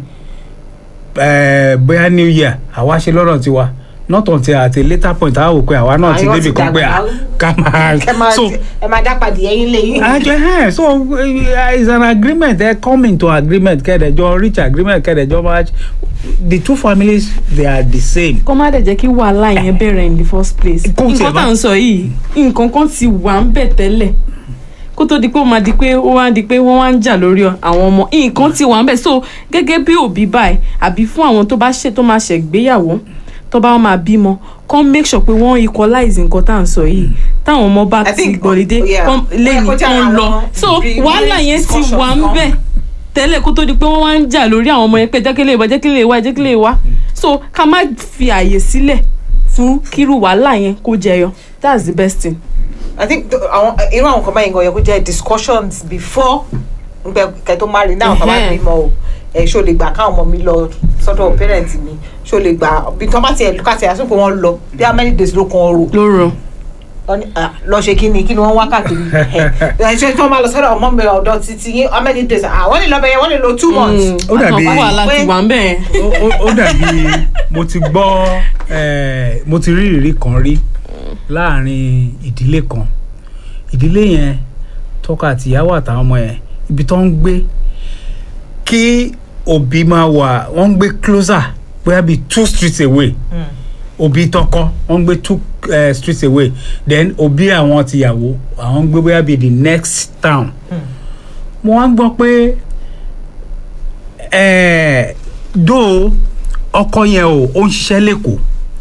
eh, bóyá new year àwa ṣe lọ́dọ̀ tiwa not until at a later point a wò pé àwa náà ti Àyàn débi ti kan pé dàgbà. à ká máa ẹ máa so ẹ máa dá padì ẹyin lẹ́yìn. àjọ ẹ so uh, it's an agreement ẹ come into agreement kẹ́ẹ̀dẹ̀jọ reach agreement kẹ́ẹ̀dẹ̀jọ match the two families they are the same. kó má dẹ̀ jẹ́ kí wàhálà yẹn bẹ̀rẹ̀ in the first place Kó tiẹ̀ nǹkan tá bá- à ń sọ yìí nǹkan kan ti wà ń bẹ̀ tẹ́lẹ̀ kó tó di pé ó máa di pé ó wá di pé wọ́n wá ń jà lórí àwọn ọmọ nǹkan ti wà ń bẹ̀ so gẹ́gẹ́ bí òbí báyìí àbí fún àwọn tó bá ṣe tó máa ṣègbéyàwó tó bá máa bímọ kán make sure pé wọ́n equalize nǹkan tá à ń sọ yìí táwọn ọmọ bá I ti think, gbọ̀lídé yeah, kán ó yẹ lẹ́yìn kó jẹ́ kán lọ àwọn so re- wàhálà re- yẹn ti discussion wà ń kan. bẹ̀ tẹ́lẹ̀ kó tó di pé wọ́n wá ń jà lórí àwọn ọmọ yẹn pé jẹ́kílẹ̀ wá jẹ́kílẹ̀ wá jẹ́kílẹ̀ wá so ká má fi àyè sílẹ̀ fún kírú wàhálà yẹn kó jẹyọ that's the best thing. i think th- àwọn irú àwọn kan báyìí gan yẹ kó jẹ́ discussions before ngbẹ kẹ tó marry náà kọ́ bá Ẹhẹ́n. bímọ o ẹ ṣó lè gbà káwọn ọmọ mi lọ sọ́dọ̀ parent mi ṣó lè gbà bí tọ́ bá tiẹ̀ lùkà tiẹ̀ àsopọ̀ wọn lọ bí how many days ló kan ọrọ̀ lóró Wọ́n ní, ah, lọ ṣe kí ni kí ni wọ́n wá káàkiri ẹ ṣe tí wọ́n máa lọ sọ́dọ̀ ọmọ mi ọ̀dọ̀ títí yín how many days ah wọ́n lè lọ bẹ̀yẹn wọ́n lè lo two months. Ó dàbí- àtàn wàhálà ti wà ń bẹ̀ yẹn. ó- ó- ó dàbí mo ti gbọ́ eh, mo ti rí ìrírí kan rí láàrin ìdílé kan ìdílé yẹn tọkọ àtìyàwó àtàwọn ọmọ yẹn ibi tó ń gbé kí òbí máa wà wọ́n ń gbé closer bóyá bíi two streets away òbí tọkọ wọ́n ń gbé two uh, streets away then òbí àwọn tìyàwó àwọn ń gbé bóyá bíi the next town mo wá ń gbọ́ pé ẹ̀ẹ́ dó ọkọ yẹn o ó ń ṣiṣẹ́ lẹ́kọ̀ọ́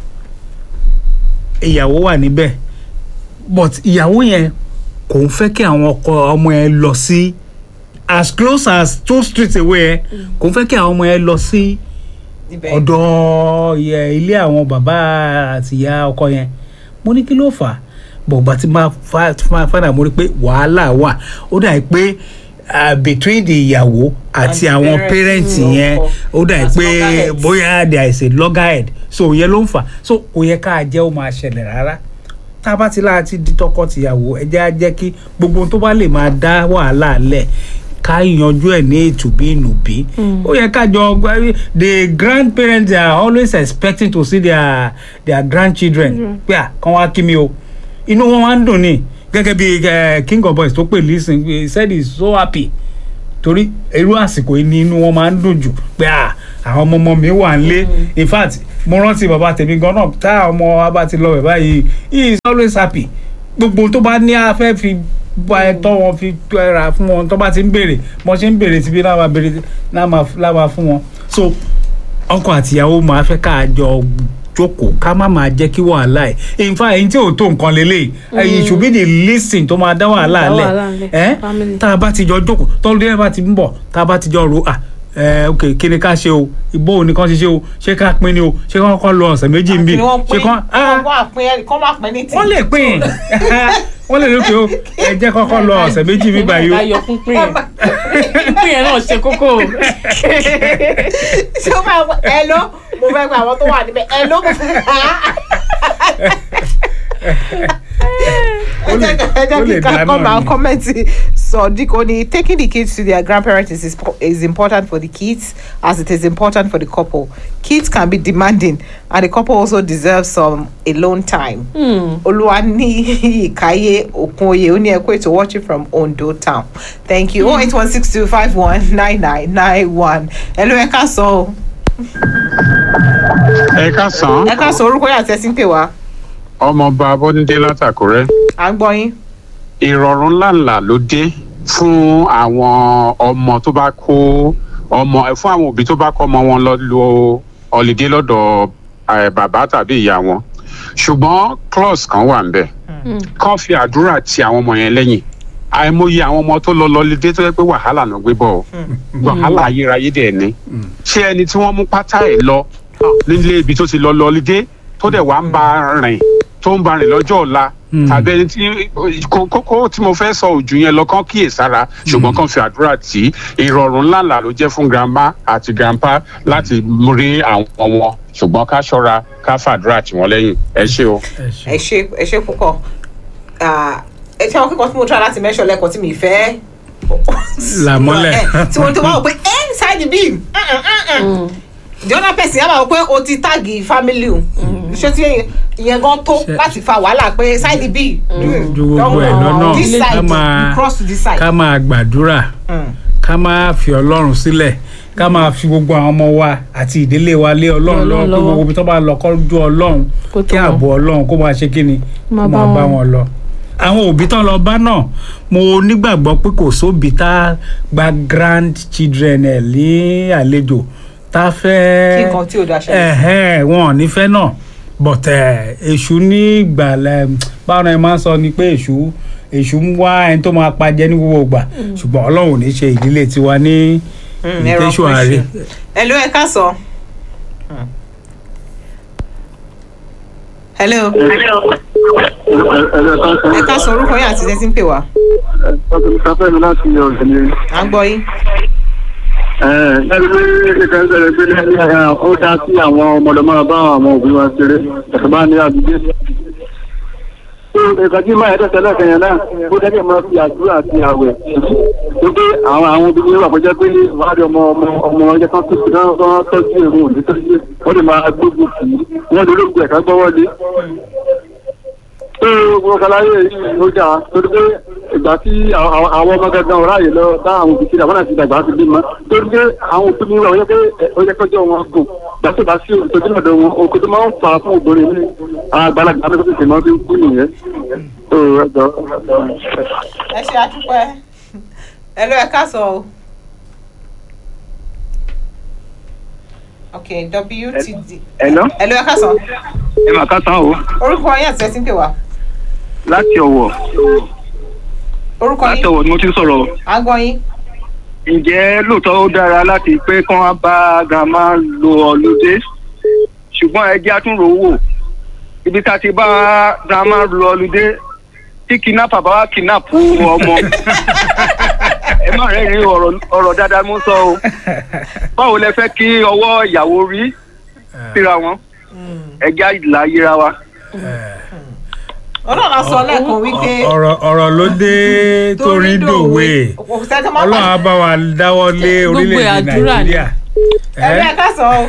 ìyàwó wà níbẹ̀ but ìyàwó yẹn kò ń fẹ́ kí àwọn ọkọ ọmọ yẹn lọ sí as close as two streets away ẹ kò ń fẹ́ kí àwọn ọmọ yẹn lọ sí ibẹ̀ ọ̀dọ̀ yẹ ilé àwọn bàbá àti ìyá ọkọ yẹn mo ní kí ló fà á bọ̀gbà tí máa fa fa- fàdà mo rí pé wàhálà wà ó dà pé ah, between the ìyàwó àti And àwọn parents parents ọkọ. yẹn ó dà As pé loggerheads. bóyá there is a loggerhead so ìyẹn ló ń fà so kò yẹ ká jẹ́ ó máa ṣẹlẹ̀ rárá tá a bá ti láti di tọkọ-tìyàwó ẹ jẹ́ á jẹ́ kí gbogbo ohun tó bá lè máa dá wàhálà lẹ̀ ká yanjú ẹ̀ ní ètùbí ìnùbí ó yẹ ká jọ gbá- the grandparents are always expecting to see their their grandchildren pé à kán wá kí mi o inú wọn wá ń dùn ní gẹ́gẹ́ bí eh, king of boys tó pè lísìn he said he is so happy torí irú àsìkò yìí ni inú wọn máa ń dùn jù pé à àwọn ọmọ ọmọ mi wà nílé in fact mo rántí bàbá tèmi gan náà tá àwọn ọmọ wa bá ti lọ bẹ̀ báyìí he is always happy gbogbo tó bá ní afẹ́ fi bá ẹ tọ́ wọn fi ra fún wọn tó bá ti ń béèrè mo ṣe ń béèrè síbi náà máa béèrè náà máa náà máa fún wọn so ọkọ àtìyàwó máa fẹ́ ká jọ jókòó ká má máa jẹ́ kí wàhálà ẹ̀ in fact èyí tí ò tó nǹkan lélẹ̀ it should be the least tó máa dá wàhálà Dá lẹ̀ wàhálà lẹ̀, ẹ́ family. tá a bá ti jọ jókòó tọ́lú ẹ̀ bá ti ń bọ̀ tá a bá ti jọ ro à ẹ ok kí ni ká ṣe o ìbò òní kan ṣe ṣe o ṣé ká pín ni o ṣé kán kọ́ lọ ọ̀sẹ̀ méjì ń bì ni wọ́n ṣé pín kán wọ́n wá pín ẹ kọ́ máa pín ní tí. wọ́n lè pín wọ́n lè lókè o ẹ jẹ́ kọ́kọ́ lọ ọ̀sẹ̀ méjì mi báyìí o ayọ̀ pínpín yẹn pínpín yẹn náà ṣe kókó o. ṣé o máa wọ ẹ ló mo fẹ́ gba àwọn tó wà níbẹ̀ ẹ ló mo fẹ́ gbà á. Ó lè- ẹ jẹ́ ó kí lè ká dáná kọ́ máa ni. kọ́mẹ́ntì sọ̀dík ó ní taking the kids to their grandparents is, is important for the kids as it is important for the couple kids can be demanding and the couple also deserves some alone time. olúwa ní ìkáyé òkunoyè ó ní ẹkú ètò watching from ondo town thank you oh eight one six two five one nine nine nine one ẹ ló ẹ ká sọ o ẹ káàsán ẹ ká sọ orúkọ yà tẹ́sí ń pè wá ọmọọba abọ́dúndé látàkùrẹ́ à ń gbọ́ yín. ìrọ̀rùn ńláńlá ló dé fún àwọn ọmọ tó bá kó ọmọ fún àwọn òbí tó bá kó ọmọ wọn lọ lo ọ̀lìdé lọ́dọ̀ eh, bàbá tàbí ìyá wọn ṣùgbọ́n clause kan wà ńbẹ̀ kán fi àdúrà ti àwọn ọmọ yẹn lẹ́yìn àìmọye àwọn ọmọ tó lọ lọlídé tó yẹ pé wàhálà náà gbé bọ̀ ọ́ wàhálà ayérayé dẹ̀ ni ṣé ẹni tí wọ́n mú pátá ẹ̀ lọ nílé ibi tó ti lọ lọlídé tó dẹ̀ wá ń bá rìn tó ń bá rìn lọ́jọ́ ọ̀la tàbí ẹni tí kó- kókó tí mo fẹ́ sọ òjò yẹn lọ kán kíyè sára ṣùgbọ́n kán fi àdúrà tí ìrọ̀rùn ńláńlá ló jẹ́ fún grandma àti grandpa láti rí àwọn wọn ṣùgbọ́n ká ṣọ́ra ká fàdúrà tì wọ́n lẹ́yìn ẹ ṣé o. ẹ ṣe ẹ ṣe púpọ̀ Ah, ẹ ṣe àwọn kíkọ tí mo try láti mẹ́ṣọ̀ lẹ́kọ̀ọ́ tí mi fẹ́. Là mọ́lẹ̀. Eh, tí mo tó wá wò pé inside the beam mm, mm, mm. the other person yà máa wò pé o ti táàgì family o ṣé tí ìyẹn gan tó Ṣe- láti fa wàhálà pé side the beam. ju gbogbo ẹ̀ lọ́nà this side ká máa you cross to this side. ká máa gbàdúrà Mm. ká máa fi ọlọ́run sílẹ̀ ká máa fi gbogbo àwọn ọmọ wa àti ìdílé wa lé ọlọ́run lọ́wọ́ Ọlọ́run pé lọ́wọ́. gbogbo ibi tó bá lọ kọ́ ju ọlọ́run Kó tó kí wọn. ààbò ọlọ́run kó máa ṣe kí ni kó Máa máa bá bá wọn. wọn lọ. àwọn òbí tán lọ bá náà mo nígbàgbọ́ pé kò sóbi tá a gba grand children ẹ̀ ní àlejò tá a fẹ́ Kí nǹkan tí ò dáa ṣẹlẹ̀. ẹ̀hẹ́ wọn ò ní fẹ́ náà but eh, èṣù ní ìgbàlẹ̀ báwọn ẹ máa ń sọ ni pé èṣù èṣù ń wá ẹni tó máa pajẹ ní gbogbo ìgbà ṣùgbọ́n ọlọ́run ò ní ṣe ìdílé tiwa ní Mm, ẹ̀rọ ìtẹ́sù ààrẹ. operation. hello ẹ ká sọ. hello ẹ ká sọ orúkọ yín àti tẹ́sí ń pè wá Sáfẹ́ mi láti ọ̀sẹ̀ ni. à ń gbọ́ yín. Ẹni pé kíkẹ́ ń sọ̀rọ̀ pé ní ó dá sí àwọn ọmọdé máa bá àwọn òbí wa ṣeré ẹ̀sẹ̀ bá ní àdúgbò. Ìgbà tí máa ẹ̀dẹ̀ tẹ́lẹ̀ kẹyàn náà, ó dẹ́gẹ̀ máa fi àdúrà àti àwẹ̀. Tó pé àwọn àwọn obìnrin wà pẹ́jẹ́ pé ní ìwádìí ọmọ ọmọ ọmọ ọjọ́ kan tó ṣùgbọ́n wọ́n tọ́jú èrò òní tó ṣe wọ́n lè máa gbógun tì í. Wọ́n lè lóògùn ẹ̀ka gbọ́wọ́lé gbogbo kalaye yìí ló jà torí pé ìgbà tí àwọn àwọn ọmọ gangan ọ̀rá yìí lọ bá àwọn òbí síra wọn àti ìdàgbà ti bímọ torí pé àwọn òbí mi wà ó yẹ pé ó yẹ kọjọ wọn gùn gbàtí bá sí òtòjú lọ́dọ̀ wọn oko tó máa ń fà á fún obìnrin ní àgbàlagbà mi tó tètè máa fi ń kú nìyẹn. tó ẹjọ ẹ ṣe àdúpẹ́ ẹ lọ ẹ ká sọ o. ok wtd. Hello? ẹ lọ ẹ ká sọ. ẹ mà ká tán o orúkọ yín àti ẹ ti ń pè wá. láti ọ̀wọ̀ orúkọ láti yín ọ̀wọ̀ ni mo ti ń sọ̀rọ̀ à ń gbọ́ yín. ǹjẹ́ lóòótọ́ ó dára láti pé kán wá bá grandma lo ọlùdé ṣùgbọ́n ẹ jẹ́ àtúnrò wò ibi tá a ti bá grandma lo ọlùdé tí kidnapper bá wá kidnap ọmọ ẹ má rẹ́rìn ọ̀rọ̀ ọ̀rọ̀ dáadáa mú sọ o báwo lẹ fẹ́ kí ọwọ́ ìyàwó rí síra wọn ẹ jẹ́ àìlà yíra wa. ọlọ́run á sọ lẹ́ẹ̀kan wípé ọ̀rọ̀ ọ̀rọ̀ ló dé torí dòwe kò sẹ́ni tó máa ọlọ́run á bá wa dáwọ́ lé Gbogbo orílẹ̀-èdè àdúrà ni. nàìjíríà ẹ lọ ẹ ká sọ o.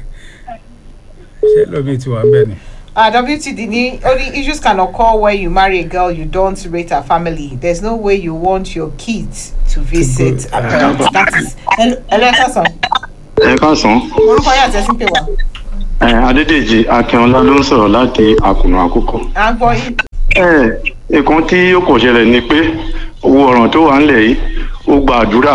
ṣé lómi ti wà bẹ́ẹ̀ ni. Uh, WTD ni only issues can occur when you marry a girl you don't rate her family. There's no way you want your kids to visit her parents. That is. Hello, ẹ sọ. ẹ káàsán Orúkọ yà tẹ́sí pé wá. ẹ adédèjì akínọlá ló ń sọ̀rọ̀ láti àkùnà àkókò. À ń gbọ́ yín. ẹ nǹkan tí ó kò ṣẹlẹ̀ ni pé owó ọ̀ràn tó wà ńlẹ̀ yìí ó gba àdúrà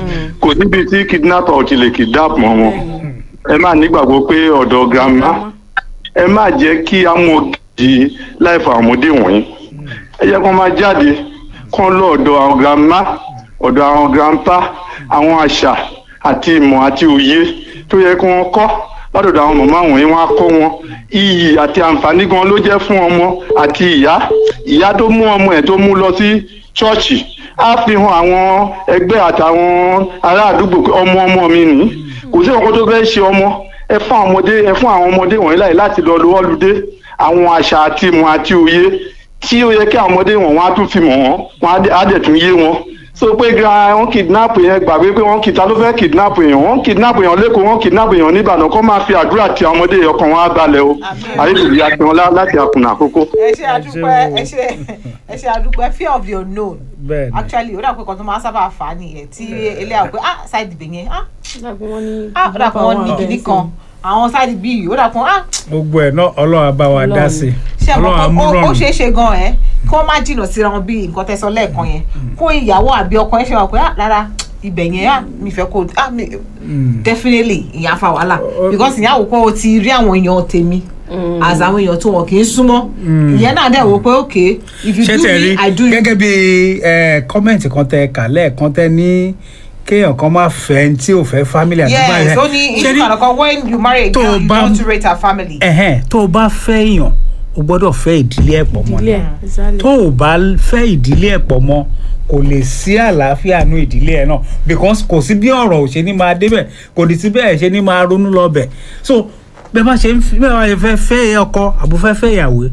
kò síbi tí kidnapper ò ti lè kidnap mọ́ wọn ẹ má nígbàgbọ́ pé ọ̀dọ̀ grandma ẹ má jẹ́ kí amòdì láìfọ àmọ́dé wọ̀nyí ẹ jẹ́ kó máa jáde kó lọ ọ̀dọ̀ àwọn grandma ọ̀dọ̀ àwọn grandpa àwọn àṣà àti ìmọ̀ àti òye tó yẹ kí wọ́n kọ́ lọ́dọ̀ àwọn màmá wọ̀nyí wọ́n á kọ́ wọn iyì àti àǹfààní gan ló jẹ́ fún ọmọ àti ìyá ìyá tó mú ọmọ ẹ̀ tó mú lọ sí ṣọ́ọ̀ṣì á fi hàn àwọn ẹgbẹ́ àtàwọn ará àdúgbò pé ọmọ ọmọ mi nìyí kò sí ọkọ tó fẹ́ ṣe ọmọ ẹ fún àwọn ọmọdé ẹ fún àwọn ọmọdé wọ̀nyí láì láti lọ lọ́wọ́ lùdé àwọn àṣà àti ìmọ̀ àti òye tí ó yẹ kí àwọn ọmọdé wọn wọn á tún fi mọ̀ wọ́n wọn á dẹ̀- á dẹ̀ tún yé wọn so pé gra wọn kidnap yẹn gbàgbé pé wọn kìta ló fẹ́ kidnap èèyàn wọn kidnap èèyàn lẹ́kọ̀ọ́ wọn kidnap èèyàn níbàdàn kó máa fi àdúrà ti àwọn ọmọdé ọkàn wọn á balẹ̀ o àyèkùnrin akínọlá láti àkùnà àkókò. Ẹ ṣe àdúpẹ́ ẹ ṣe ẹ ṣe àdúpẹ́ fear of the unknown. bẹ́ẹ̀ ni Actually, ó dà pé kan tó máa ń sábà fà á nìyẹn tí eléyàwó pé ah side ibẹ̀ yẹn ah ah ó dà pé wọ́n ní kinní kan àwọn side bíi ó dà pé ah gbogbo ẹ̀ náà ọlọ́run á bá wa dá sí i ṣe ọlọ́run á mú àmọ́ ó rọrùn. ṣeé ṣe gan ẹ kí wọ́n má jìnnà síra wọn bí nǹkan tẹ́ sọ lẹ́ẹ̀kan yẹn kó ìyàwó àbí ọkọ yẹn ṣe wà pé ah rárá ibẹ̀ yẹn ah mi fẹ́ kó ah mi definitely ìyá fa wàhálà because ìyá wò pé o ti rí àwọn èèyàn tèmi as àwọn èèyàn tó wọn kì í súnmọ́ ìyẹn náà dẹ̀ wò pé okay if you ṣé do tẹ̀ rí me i do you. gẹ́gẹ́ bí ẹ, kọ́mẹ̀ntì kan tẹ kà lẹ́ẹ̀kan tẹ ní kéèyàn kan máa fẹ́ ẹni tí ò fẹ́ family àti báyìí yes ó ní Ṣé issue rí- kan kan when you marry a tó girl o you bá- don't rate her family. ẹ̀hẹ́n tó o bá fẹ́ èèyàn o gbọ́dọ̀ fẹ́ ìdílé ẹ̀ pọ̀ mọ́ ilé ni ẹ̀ exactly. tó o bá fẹ́ ìdílé ẹ̀ pọ̀ mọ́ kò lè sí àlàáfíà nú ìdílé ẹ̀ náà because kò sí bí ọ̀rọ̀ ò ṣe ní máa débẹ̀ kò ní sí bẹ́ẹ̀ ṣe ní máa ronú lọ bẹ̀ so bẹ́ẹ̀ bá ṣe ń fi bẹ́ẹ̀ bá ṣe fẹ́ fẹ́ ọkọ àbò fẹ́ fẹ́ ìyàwó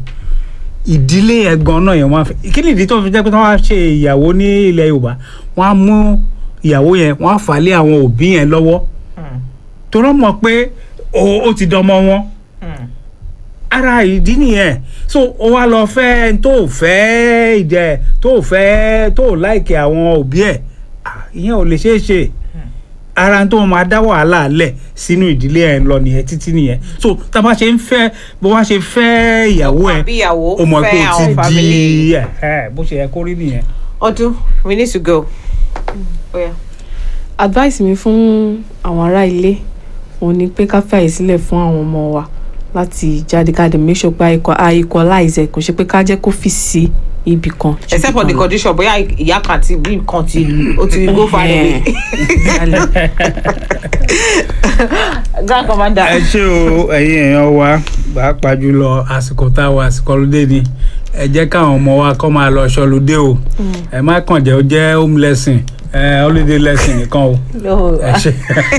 ìdílé ẹ̀gbọ́n náà yẹn wọ́n á fẹ́ kí ni ìdí tó fi jẹ́ pé tí wọ́n á ṣe ìyàwó ní ilẹ̀ Yorùbá wọ́n á mú ìyàwó yẹn wọ́n á fà á lé àwọn òbí yẹn lọ́wọ́ torọ́ mọ̀ pé ó ó ti dọmọ wọn ara ìdí nìyẹn so ó wá lọ fẹ́ ẹni tó fẹ́ ìjẹ tó fẹ́ tó láìkè àwọn òbí ẹ̀ ah, ìyẹn ò lè ṣeé ṣe ara tó máa dá wàhálà lẹ̀ sínú ìdílé ẹ̀ lọ nìyẹn títí nìyẹn so tá a bá ṣe ń fẹ́ bó wá ṣe fẹ́ ìyàwó ẹ̀ àbí ìyàwó ó mọ̀ pé fẹ́ ó àwọn ti family. di ẹ̀ ẹ̀ bó ṣe yẹ kó rí nìyẹn. ọdún we need to go. Oh, yeah. advice mi fún àwọn ará ilé òun ni pé ká fàyè sílẹ̀ fún àwọn ọmọ wa láti jáde ká dé make sure pé a equal- a equalize ẹ̀ kò ṣe pé ká jẹ́ kó fi sí ibì kan. ju except ibì for the kan lọ. condition bóyá ìyá kan ti bí nǹkan ti ó ti go far away. grand commander. ẹ ṣé o ẹ̀yin èèyàn wa pàápàá jùlọ àsìkò tá a wà àsìkò ọlọ́dẹ ni ẹ jẹ́ káwọn ọmọ wa kọ́ máa lọ ṣọlùdé o ẹ má kàn jẹ́ ó jẹ́ home lesson ẹ holiday lesson nìkan o ẹ ṣé.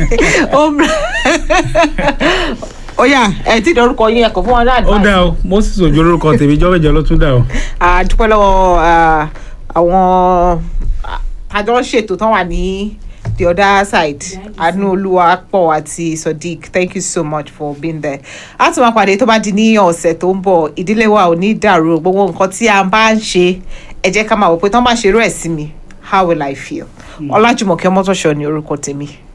ó yá ẹ ti dọrúkọ yín ẹkọ fún wọn ní ó advice. dá o moses ojú olórúkọ tèmi jọ́mẹ́jọ ló tún dá o. a dúpẹ́ lọ́wọ́ ah, àwọn àjọ ṣètò tán wà ní the other side anu olúwapọ̀ àti sodiq thank you so much for being there a tún máa pàdé tó bá di ní ọ̀sẹ̀ tó ń bọ̀ ìdílé wa ò ní dàrú gbogbo nǹkan tí a bá ń ṣe ẹ jẹ́ ká máa wò pé tán bá ṣerú ẹ̀ sí mi how will i feel ọlájùmọ̀kẹ́ mọ́tòṣọ́ ni orúkọ tèmi